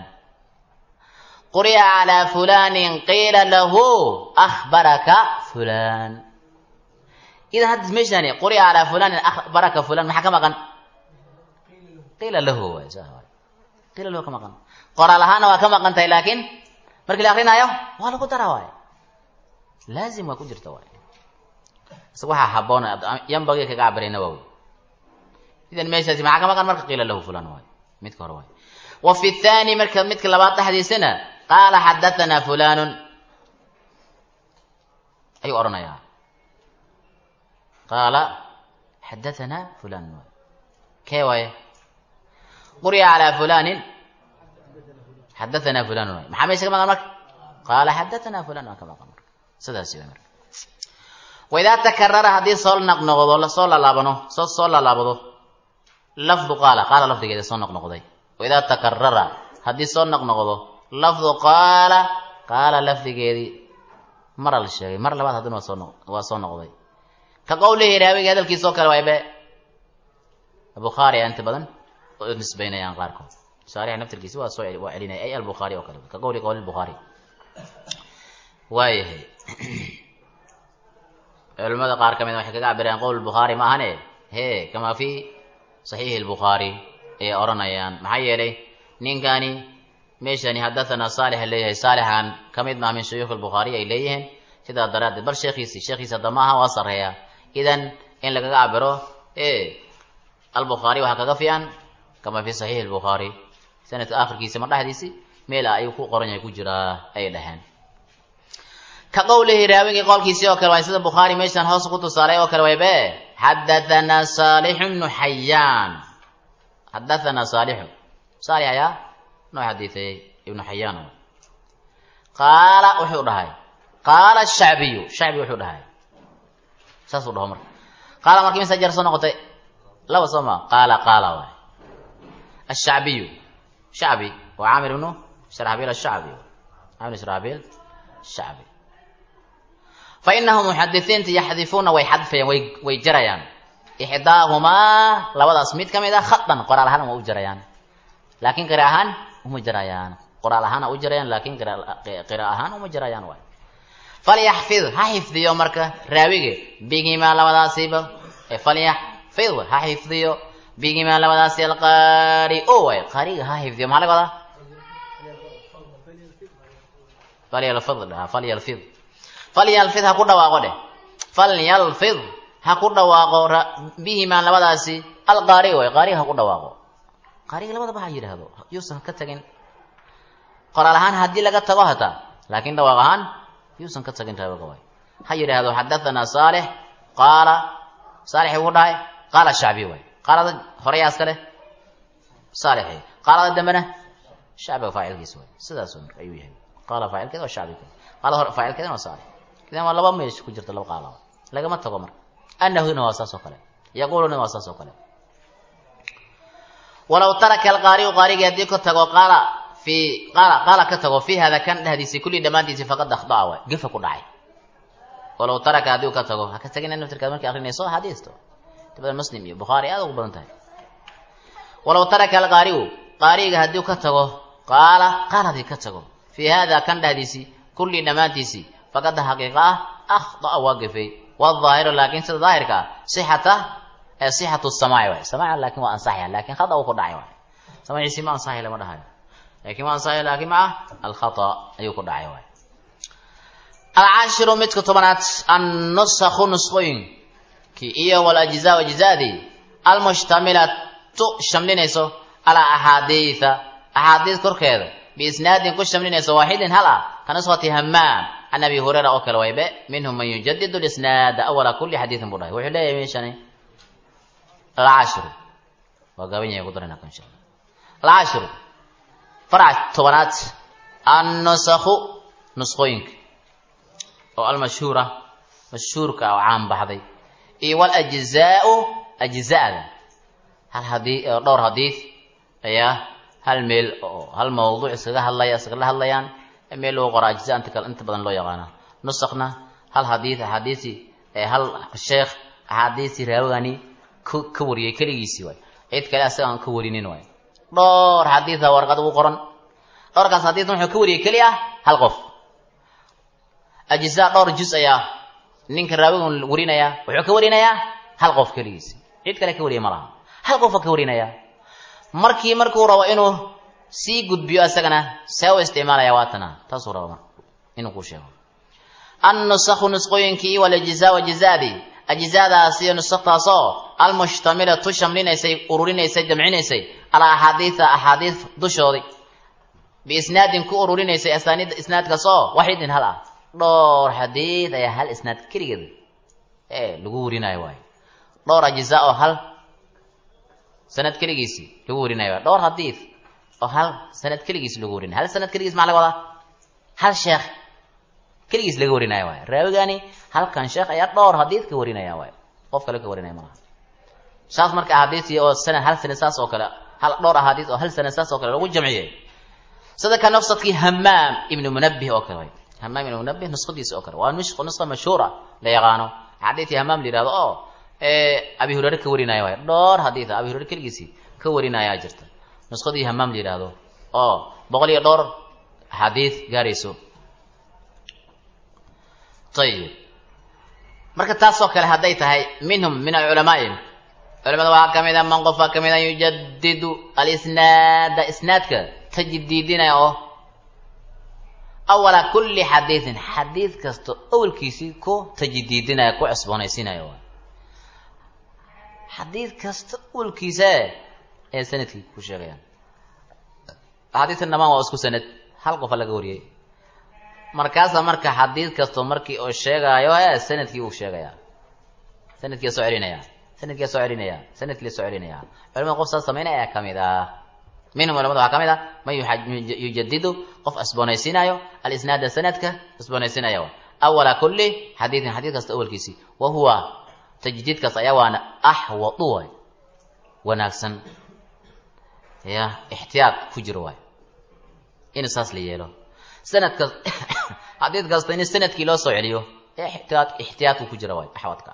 quri'a calaa fulanin qiila lahu akhbaraka fulan idan hadda meeshani quri'a calaa fulanin akhbaraka fulan maxaa ka maqan qiila lahu waay saa waay qiila lahu ka maqan qoraal ahaana waa ka maqan tahay laakiin markii la akrinaayo waa lagu daraa waay laazim waa ku jirta waay isaga waxaa haboon yambagii kaga cabiray nawowi idan meeshaasi maxaa ka maqan marka qiila lahu fulan waay midka hore waay wa fi thaani marka midka labaad dhexdiisana qaala xadatanaa fulanun ayuu odhanayaa qaala xadatanaa fulan kee waaye quriya calaa fulanin xadatanaa fulanun waay maxaa meesha ka maqan marka qaala xadatanaa fulan waa ka maqan marka sidaasi way marka waidaa takarara haddii soo noqnoqdo soo lalaabano soo soo lalaabado lafdu qaala qaala lafdigeeda soo noqnoqday waidaa takarara haddii soo noqnoqdo lafdu qaala qaala lafdigeedii mara la sheegay mar labaad haddana waa soo noq waa soo noqday ka qowlihi raawiga hadalkiisoo kale waaybe bukhaari a inta badan oo nisbaynayaan qaarkood shaarix naftirkiisi waa soo waa celinaya ay albukhaari oo kale ka qowli qowli bukhaari waayahay culimada qaar ka mid waxay kaga cabirayaan qowl bukhaari ma ahane he kamaa fi saxiixi lbukhaari ayay odhanayaan maxaa yeelay ninkani meeshani xadathana saalix leeyahay saalixan ka mid maha min shuyuukh albukhaari ay leeyihiin sidaa daraaddeed bal sheekhiisi sheekhiisa hadda maaha waa sarreeya idan in lagaga cabiro e albukhaari waxaa kaga fiican kamaa fi saxiixi lbukhaari sanadka akhirkiisa mar dhexdiisi meel ah ayuu ku qoran yahay ku jiraa ayay dhaheen ka qowlihi raawigii qowlkiisii oo kale waay sida bukhaari meeshan hoos ku tusaalay oo kale waybe xadahanaa saalixu bnu xayaan xadahanaa saalixu saalix ayaa noo xadiiثeeyey ibnu xayaan qaala wuxuu dhahay qaala shacbiyu shacbi wuxuu dhahay saasuu dhaho marka qaala marka imisa jeer soo noqotay laba soo ma qaala qaala waay ashacbiyu shacbi waa caamir ibnu sharxabiil ashacbi caamir sharxabiil shacbi fainahum muxadisiinta yaxdifuuna way xadfayaan way way jarayaan ixdaahumaa labadaas mid ka mid a khadan qoraal ahaan waa u jarayaan laakiin qira ahaan uma jarayaan qoraal ahaan u jarayaan laakiin qira ahaan uma jarayaan waay falyaxfid ha xifdiyo marka raawige bigimaa labadaasiba falyaxfid ha xifdiyo bigimaa labadaasi alqaari o waay qaariga ha xifdiyo maxaa laga wadaa falyalfid dhaha falyalfid falyalfid ha ku dhawaaqo dheh falyalfid ha ku dhawaaqo bihimaa labadaasi alqaari way qaariga ha ku dhawaaqo qaariga labadaba ha yidhaahdo yuusan ka tagin qoraal ahaan haddii laga tago hataa laakiin dhawaaq ahaan yuusan ka tagin raawiga way ha yidhaahdo xadathana saalix qaala saalix ugu dhahay qaala shacbi way qaalada horeyaa iska leh saalixi qaalada dambena shacbiga faacilkiisa way sidaas ayuu yahay qaala faacilkeeda waa shacbiga qaala hore faacilkeedana waa saalix idan waa laba meesh ku jirta laba qaala lagama tago marka anahuna waa saas oo kale yaquluna waa saas oo kale walaw taraka alqaariu qaarigii haddii ka tago qaala fi qaala qaala ka tago fi hada kan dhehdiisi kulli dhammaantiisi faqad akhdaa waay gefa ku dhacay walaw taraka haddii u ka tago ha ka tagina naftirkaad markii akrinayso hadiisto dabada muslim iyo bukhaari aad ugu badan tahay walaw taraka alqaariu qaariga haddii u ka tago qaala qaal haddii ka tago fi hada kan dhehdiisi kulli dhammaantiisi faqad xaqiiqa ah akhdaa waa gefay waaahiru laakin sida daahirka ah sixata sixatu samaaci waay samaaci laakin waa ansaxaya lakin khata uu ku dhacay waay samaciisi ma ansaxay lama dhahayo lakin waa ansaxaya laakin maca alkhata ayuu ku dhacay waay alcaashiru midka tobanaad annusakhu nusqooyinkii iyo walajzaa ajzaadii almushtamilatu shamlinayso calaa axaadiida axaadiid korkeeda biisnaadin ku shamlinayso waaxidin hal ah ka nuskhati hamaam can abi hurayra oo kale waybe minhum man yujadidu lisnaada awala kuli xadiidin buu dhahay wuxuu leeyahay meeshani alcaashiru waa gaaban yahay ku darayna insha allah alcaashiru farac tobanaad annusakhu nusqooyinka oo almashhuura mashhuurka oo caan baxday iyo walajzaau ajza'da hal hadii dhowr hadiid ayaa hal meel oo hal mawduuc iskaga hadlaya iskala hadlayaan meel lagu qora ajza inta kale inta badan loo yaqaana nusakna hal hadiid axaadiisi hal sheekh axaadiisi raawigani ka wariyay keligiisii waay cid kale asaga aan ka warinin waay dhowr xadiida warqad ugu qoran dhowrkaas xadiid wuxuu ka wariyay keli ah hal qof ajza dhowr juz ayaa ninka raawigan warinaya wuxuu ka warinayaa hal qof keligiisi cid kale ka wariya ma laha hal qofa ka warinaya markii markuu rabo inuu sii gudbiyo isagana see u isticmaalaya waatana taasuu raba marka inuu ku sheego annusakhu nusqooyinkii waljizaa wajizaadii ajzaadaas iyo nusaktaasoo almushtamilatu shamlinaysay ururinaysay jamcinaysay alaa axaadiisa axaadiis dushoodii biisnaadin ku ururinaysay asaaniidda isnaadkaasoo waxidin hal ah dhowr xadiid ayaa hal isnaad keligeed ee lagu warinayo waayo dhowr ajizaa oo hal sanad keligiisii lagu warinayo waayo dhowr xadiid oo hal sanad keligiis lagu warinayo hal sanad keligiis maxaa laga wadaa hal sheekh keligiis laga warinaya waayo raawigani halkan sheekh ayaa dhowr xadiid ka warinaya waayo qof kale ka warinaya malaha saas marka axaadiisii oo sanad hal sanad saas oo kale hal dhowr axaadiis oo hal sanad saas oo kale lagu jamciyey sida ka nafsadkii hamaam ibnu munabih oo kale way hamaam ibnu munabih nuskhadiisa oo kale waa nusqa mashhuura la yaqaano xadiidkii hamaam la yihahdo oo abi hureyre ka warinaya waay dhowr xadiid abi hureyre keligiisii ka warinayaa jirta nuskhadii hamaam la yihahdo oo boqol iyo dhowr axaadiid gaarayso ayib marka taasoo kale hadday tahay minhum min alculamaai culamada waxaa kamid a man qofaa kamid a yujadidu alisnaada isnaadka tajdiidinaya oo awala kulli xadiidin xadiid kasta awalkiisii ku tajdiidinaya ku cusboonaysiinaya waay xadiid kasta awalkiisa ee sanadkii ku sheegayaan axaadiistan dhamaan waa isku sanad hal qofa laga wariyey markaasa marka xadiid kasto markii uu sheegaayo e sanadkii uu sheegayaa sanadkiia soo celinaya sanadkia soo celinaya sanadkii la soo celinaya culamada qof saas samaynaya ayaa kamid ah minhum culamada waxaa kamid ah man yujadidu qof cusboonaysiinayo alisnaada sanadka cusboonaysiinaya awala kulli xadiidin xadiid kasta awalkiisii wa huwa tajdiidkaas ayaa waana axwadu waay wanaagsan ya ixtiyaad ku jiro waay in saas la yeelo sanadka xadiid kasta in sanadkii loo soo celiyo ixtiyaad ixtiyaadku ku jira waay axwadka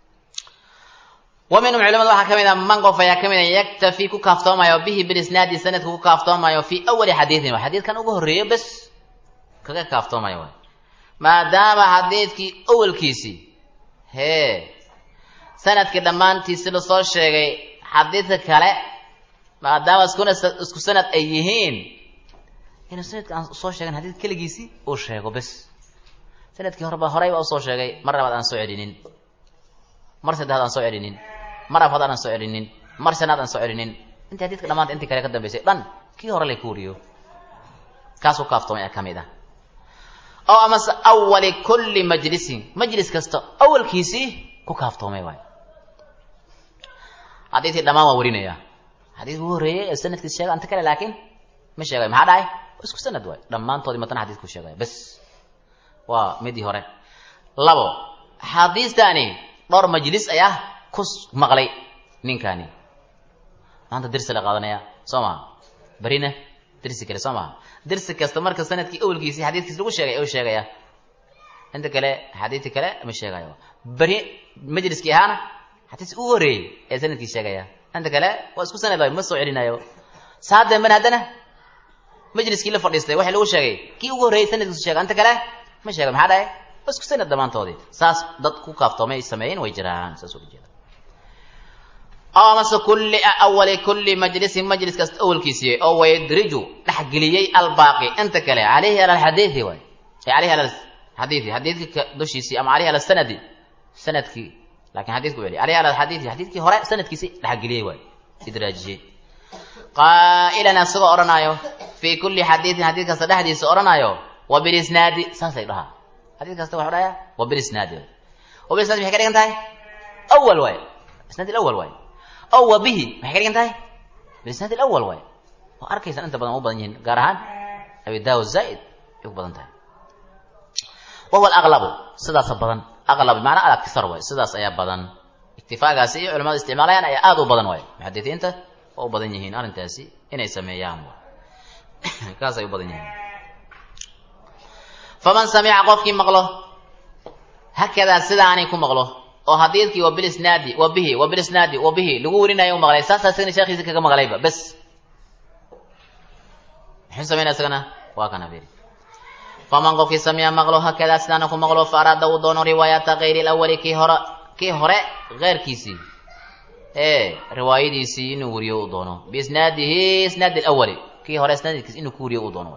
wa minhum culamada waxaa kamid a man qof ayaa kamid a yaktafi ku kaaftoomayo bihi bilisnaadi sanadka ku kaaftoomayo fii awali xadiidin wa xadiidkan ugu horreeyo bes kaga kaaftoomayo waay maadaama xadiidkii awalkiisii hee sanadkii dhammaantiisi lasoo sheegay xadiidka kale maadaama iskuna isku sanad ay yihiin inuu sanadka aan soo sheegan xadiid keligiisii uu sheego bes sanadkii horeba horeyba usoo sheegay mar labaad aan soo celinin mar saddexaad aan soo celinin mar afraad aan soo celinin mar shanaad aan soo celinin intii xadiidka dhamaanta intii kale ka dambeysay dhan kii hore lay ku wariyo kaasuu kaaftoomay a kamid ah oo amase awali kulli majlisin majlis kasta awalkiisii ku kaaftoomay waay xadiidkii dhamaan waa warinaya xadiidka ugu horreeyey ee sanadkiis sheega anta kale laakiin ma sheegay maxaa dhahay isku sanad waay dhammaantoodii matana xadiidku sheegaya bes waa midii hore labo xadiistaani dhowr majlis ayaa ku maqlay ninkani maanta dirsi la qaadanaya soo maha berina dirsi kale soo maha dirsi kasta marka sanadkii awalkiisii xadiidkiis lagu sheegay u sheegaya inta kale xadiidki kale ma sheegayo beri majliskii ahaana xadiis ugu horeeyey ee sanadkii sheegaya inta kale waa isku sanad waay ma soo celinayo saa damben haddana majliskii la fadhiistay waxa lagu sheegay kii ugu horreeyey sanadkiisu sheega inta kale ma sheega maxaa dhahay waa isku sanad dhammaantoodii saas dad ku kaaftoomay ay sameeyeen way jiraan saas uga jeeda oo amase kulli awali kulli majlisin majlis kasta awalkiisii oo waydriju dhexgeliyey albaaqi inta kale calayhi ala alxadiidi waay calayhi ala xadiidi xadiidka dushiisii ama calayhi ala sanadi sanadkii laakiin xadiidku celi calayhi ala alxadiidi xadiidkii hore sanadkiisii dhexgeliyey waay idraajiyey qaa'ilan asagoo odhanaayo fii kulli xadiidin xadiid kasta dhexdiisa odhanaayo wa bilisnaadi saasay dhahaa xadiid kasta waxu dhahaya wa bilisnaadi wa bilisnaadi maxay ka dhigan tahay awal waay isnaad ilawal waay ow wa bihi maxay ka dhigan tahay bilisnaad ilawal waay oo arkaysan inta badan u badan yihiin gaar ahaan abi daawo zaa'id ay ku badan tahay wa huwa alaqlabu sidaasa badan aqlab bimacnaa alakthar waay sidaas ayaa badan iktifaagaasi iyo culamada isticmaalayaan ayaa aada u badan waay muxadisiinta oo u badan yihiin arrintaasi inay sameeyaan kaas ay u badan yihiin faman samica qofkii maqlo hakadaa sidaanay ku maqlo oo xadiidkii wa bilisnaadi wa bihi wa bilisnaadi wa bihi lagu werinayo u maqlay saasaa isagana sheekhiisa kaga maqlayba bes muxuu sameynaya isagana waa kana beri faman qofkii samica maqlo hakadaa sidaana ku maqlo fa araada uu doono riwaayata kayri lawali kii hore kii hore keyrkiisii ee riwaayadiisii inuu weriyo u doono biisnaadihi isnaadi lawali kii hore isnaadkiis inuu ku weriyo u doono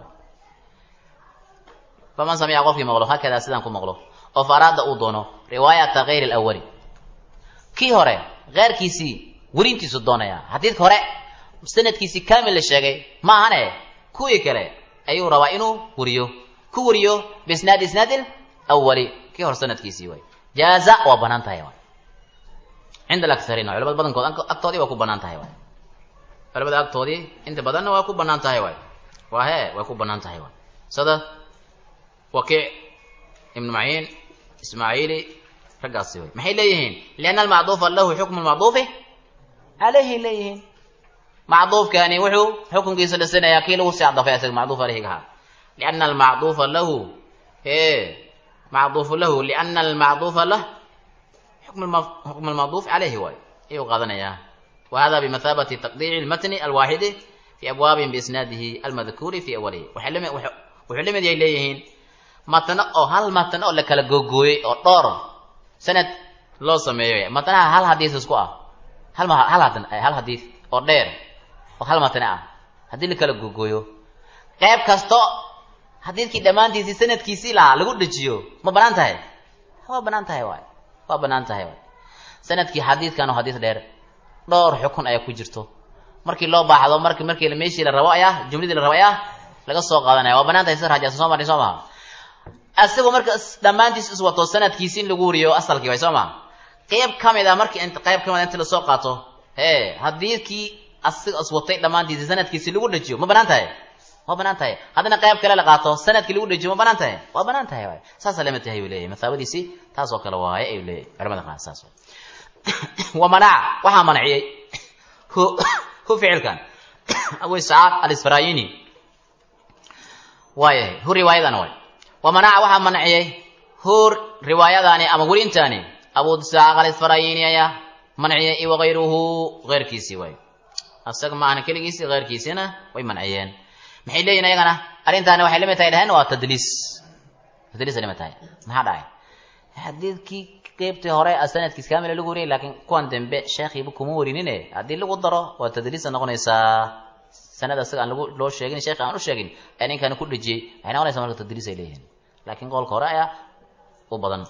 faman samica qofkii maqlo hakadaa sidaan ku maqlo oo fa araada uu doono riwaayata kayri lawali kii hore keyrkiisii werintiisu doonaya xadiidka hore sanadkiisii kaamil la sheegay ma ahane kuwii kale ayuu rabaa inuu wariyo ku wariyo biisnaadi isnaadil awali kii hor sanadkiisii waay jaaza waa banaan tahay waay cinda alaktariin culamada badankood agtoodii waa ku banaan tahay waay culamada agtoodii inta badanna waa ku banaan tahay waay waa hee way ku banaan tahay waay sida wakiic ibnu maciin ismaaciili raggaasi way maxay leeyihiin lianna almacduufa lahu xukmu lmacduufi calayhi leeyihiin macduufkani wuxuu xukunkiisa dhisinayaa kii lagu sii cadafay isaga macduuf alayhiga ahaa lianna almacduufa lahu e macduufu lahu lianna almacduufa lah xukm almacduuf calayhi waay ayuu qaadanayaa wa hada bimathaabati taqdiici lmatni alwaaxidi fi abwaabin biisnaadihi almadkuuri fi awalihi wuxuu lamid yay leeyihiin matno oo hal matno oo la kala googooyey oo dhowr sanad loo sameeyo matnaha hal hadiis isku ah hal hal hal hadiis oo dheer oo hal matne ah haddii la kala googooyo qayb kasto xadiidkii dhammaantiisii sanadkiisii lahaa lagu dhejiyo ma banaan tahay waa banaan tahay waay waa banaan tahay waay sanadkii xadiidkan oo xadiis dheer dhowr xukun ayaa ku jirto markii loo baaxdo marki markii meeshii la rabo ayaa jumladii la rabo ayaa laga soo qaadanaya waa banaan tahay sida raajasa soo marnay soo maha asagoo marka dhammaantiis iswato sanadkiisi in lagu wariyo asalkii way soo maha qayb ka mid a markii int qayb ka mid a inta lasoo qaato hee hadiidkii asiga iswatay dhammaantiisi sanadkiisi lagu dhejiyo ma banaan tahay waa banaan tahay haddana qayb kale la qaato sanadkii lagu dhejiyo ma banaan tahay waa banaan tahay waay saasa lama tahay uu leeyahay mathaabadiisii taas oo kale waaye ayuu leeyahay culamada qaar saas wa manaca waxaa manciyey hu hu ficilkan abu isxaaq alisfarayini waayahay hu riwaayadana waay wa manaca waxaa manciyey hu riwaayadaani ama werintaani abu isxaaq alisfarayini ayaa manciyey iyo wakayruhu keyrkiisii waay asaga maahna keligiisii keyrkiisiina way manciyeen maxay leeyihin ayagana arrintaani waxay lamid tahay dhaheen waa tadliis tadliisay lamid tahay maxaa dhacay xadiidkii qeybtii hore sanadkiis kaamila lagu wariyay laakiin kuwan dambe sheekhiiba kuma warinine haddii lagu daro waa tadliisa noqonaysaa sanad asaga aan lagu loo sheegin sheekhi aan u sheegin ee ninkan ku dhejiyey waxay noqonaysaa marka tadliis ay leeyihiin laakiin qowlka hore ayaa u badan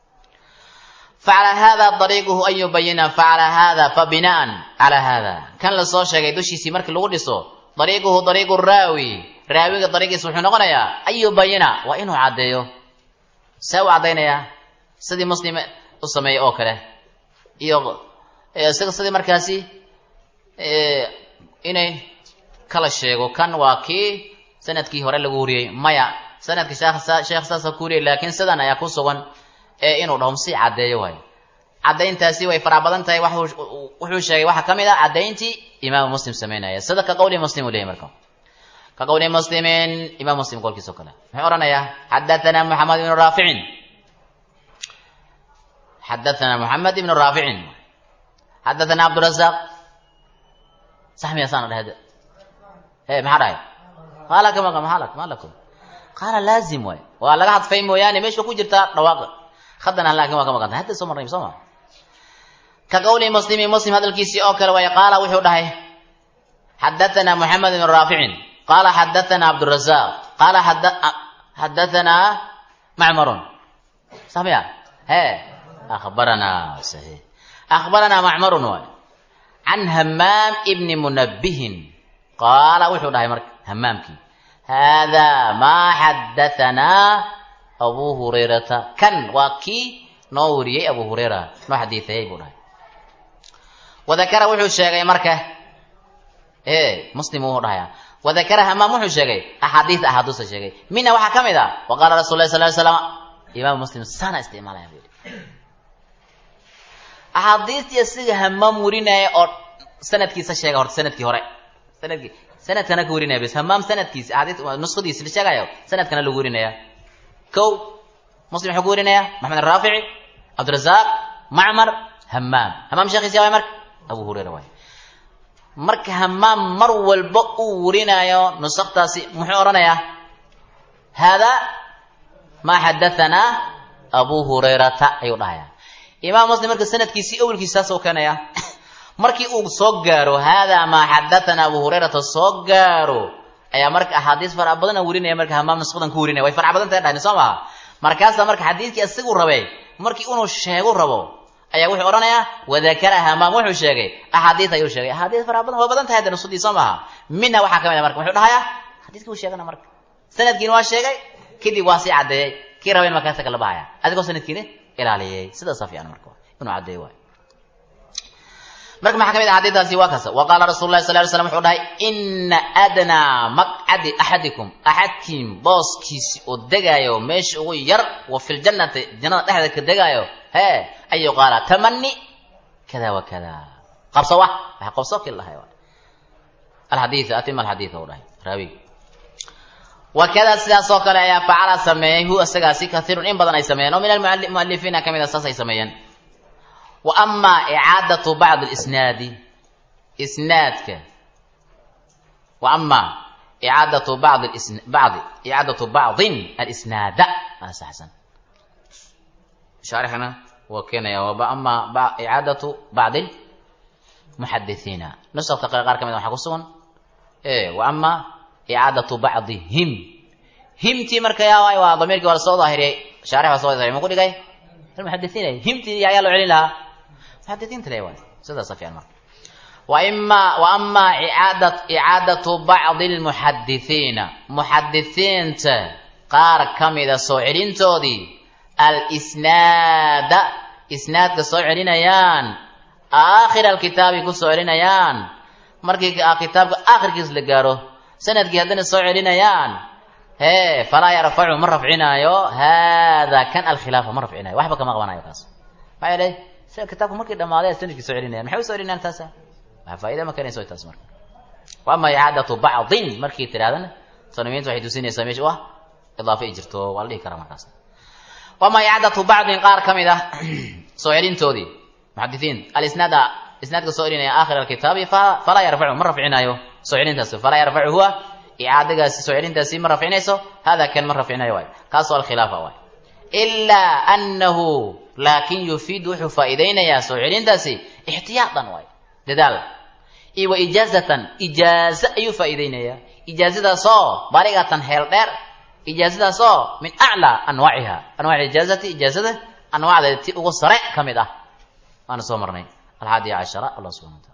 facala hada dariiquhu an yubayina facala hada fa binaan calaa hada kan lasoo sheegay dushiisii markii lagu dhiso dariiquhu dariiqu raawi raawiga dariiqiisa wuxuu noqonayaa an yubayina waa inuu caddeeyo see u caddaynayaa sidii muslim u sameeyey oo kale iyo isaga sidii markaasi inay kala sheego kan waa kii sanadkii hore lagu wariyey maya sanadkii sheekh saasa ku wariyay laakiin sidan ayaa ku sugan ee inuu dhaho si caddeeyo waayo caddayntaasi way faraa badan tahay wuxuu sheegay waxaa ka mid ah caddayntii imaamu muslim sameynaya sida ka qowli muslim uu leeyay marka ka qowli muslimin imaam muslim qolkiisa o kale muxuu odhanayaa xadathana moxamed ibnu raaficin xadathana moxamed ibnu raaficin xadathana cabdurazaq sax miya saana dhahda e maxaa dhahay qaala kama maxaa lak ma lakum qaala laazim waay waa laga hadfay mooyaane meesha ku jirtaa dhawaaqa haddana laakin waa ka maqan tahay hadda soo marnay soo ma ka qowli muslimi muslim hadalkiisii oo kale waay qaala wuxuu dhahay xadathana moxamed ibnu raaficin qaala xadathana cabdurazaq qaala xadathana macmarun sax miya he akhbaranaa saxiix akhbaranaa macmarun waay can hamaam ibni munabihin qaala wuxuu dhahay marka hamaamkii hada maa xadahanaa abu hurayrata kan waa kii noo wariyey abu hurayra noo xadiiayey buu dhahay wadakara wuxuu sheegay marka e muslim wuu dhahaya wadakara hamaam wuxuu sheegay axaadiis axaaduusa sheegay mina waxaa ka mid a wa qaala rasul lah sal ly slam imaam muslim sana isticmaalaya bu yihi axaadiistii siga hamaam warinaya oo sanadkiisa sheega horta sanadkii hore sanadkii sanadkana ka warinaya bs hamaam sanadkiisa axaadiis nuskhadiisi la sheegayo sanadkana lagu warinaya kow muslim wuxuu ku warinaya maxamed araafici cabdirazaaq macmar hamaam hamaam sheekhiisi waay marka abu hurayra waay marka hamaam mar walba uu warinaayo nusaktaasi muxuu odhanayaa haadaa maa xadahanaa abu hurayrata ayuu dhahayaa imaam muslim marka sanadkiisii awelkiisa saas u keenaya markii uu soo gaaro haadaa maa xadahanaa abu hurayrata soo gaaro ayaa marka axaadiis fara badana warinaya marka hamaam nusqadan ku warinaya way fara badan tahay dhahni soo maha markaasaa marka xadiidkii isagu rabay markii inuu sheegu rabo ayaa wuxuu odhanayaa wadakara hamaam wuxuu sheegay axaadiis ayuu sheegay axaadiis fara badan waa badan tahay hadda nusudii soo maaha minha waxaa ka mid a marka muxuu dhahayaa xadiiskii uu sheegana marka sanadkiina waa sheegay kadib waa sii caddeeyey kii raba in markaasa kala bahaya adigoo sanadkiina ilaaliyey sidaasa fiican marka inuu caddeey waay marka maxaa ka mid ah xadiidaasi waa kasa wa qaala rasul lahi sal ly slam wuxuu dhahay ina adnaa maqcadi axadikum axadkiin booskiisi oo degaayo meesha ugu yar wa fi ljannati jannada dhexdeeda ka degaayo hee an yuqaala tamani kada wa kada qabso wa waxa qabso kii lahay alxadiid atima alxadiid u dhahay raawigi wakada sidaas oo kale ayaa facala sameeyey hu isagaasi kaiirun in badan ay sameeyeen oo min almualifiina ka mid a saas ay sameeyeen wa amaa icaadatu bacdi lisnaadi isnaadka wa amaa icaadatu bacdi bacdi icaadatu bacdin alisnaada saxsan shaarixna waa keenaya wa amaa icaadatu bacdi muxadithiina nusakta qaar ka mid waxaa ku sugan wa amaa icaadatu bacdihim himtii marka yaa waay waa damiirkii waa lasoo daahiriyey shaarix baa soo daahiriyay ma ku dhigay almuxadithiin himtii ayaa loo celin lahaa muxadithiinta le waay sidaasa fiican marka wa ima wa amaa icaadat icaadatu bacdi lmuxadithiina muxadithiinta qaar ka mida soo celintoodii alisnaada isnaadka soo celinayaan aakhir alkitaabi ku soo celinayaan markii kitaabka aakhirkiis la gaaro sanadkii haddana soo celinayaan hee falaa yarfacu ma rafcinaayo haada kan alkhilaafa ma rafcinayo waxba kama qabanayo kaas maxaa yeelay kitaabku markii dhamaaday sanadkii soo celinayan maxay u soo celinayaan taasa waxa faa'ida ma keenayso taas marka wa ama icaadatu bacdin markii tirahdana sanamiinta waxay tusinaysaa meesha ah idaafa ay jirto waa la dhihi karaa markaas wa ama icaadatu bacdin qaar ka mid ah soo celintoodii muxadisiin alisnaada isnaadka soo celinaya aakhir alkitaabi falaa yarfacu ma rafcinaayo soo celintaasi falaa yarfacu huwa icaadagaasi soo celintaasi ma rafcinayso hada kan ma rafcinayo waay kaasoo alkhilaafa waay ilaa annahu laakin yufiidu wuxuu faa'iidaynayaa soo celintaasi ixtiyaadan waay dadaal iyo wa ijaazatan ijaazo ayuu faa'iidaynayaa ijaazadaasoo baligatan heel dheer ijaazadaasoo min aclaa anwaaciha anwaaci ijaazati ijaazada anwaacdeeda ti ugu sare ka mid ah waana soo marnay alxaadiya cashara allah subxana wataala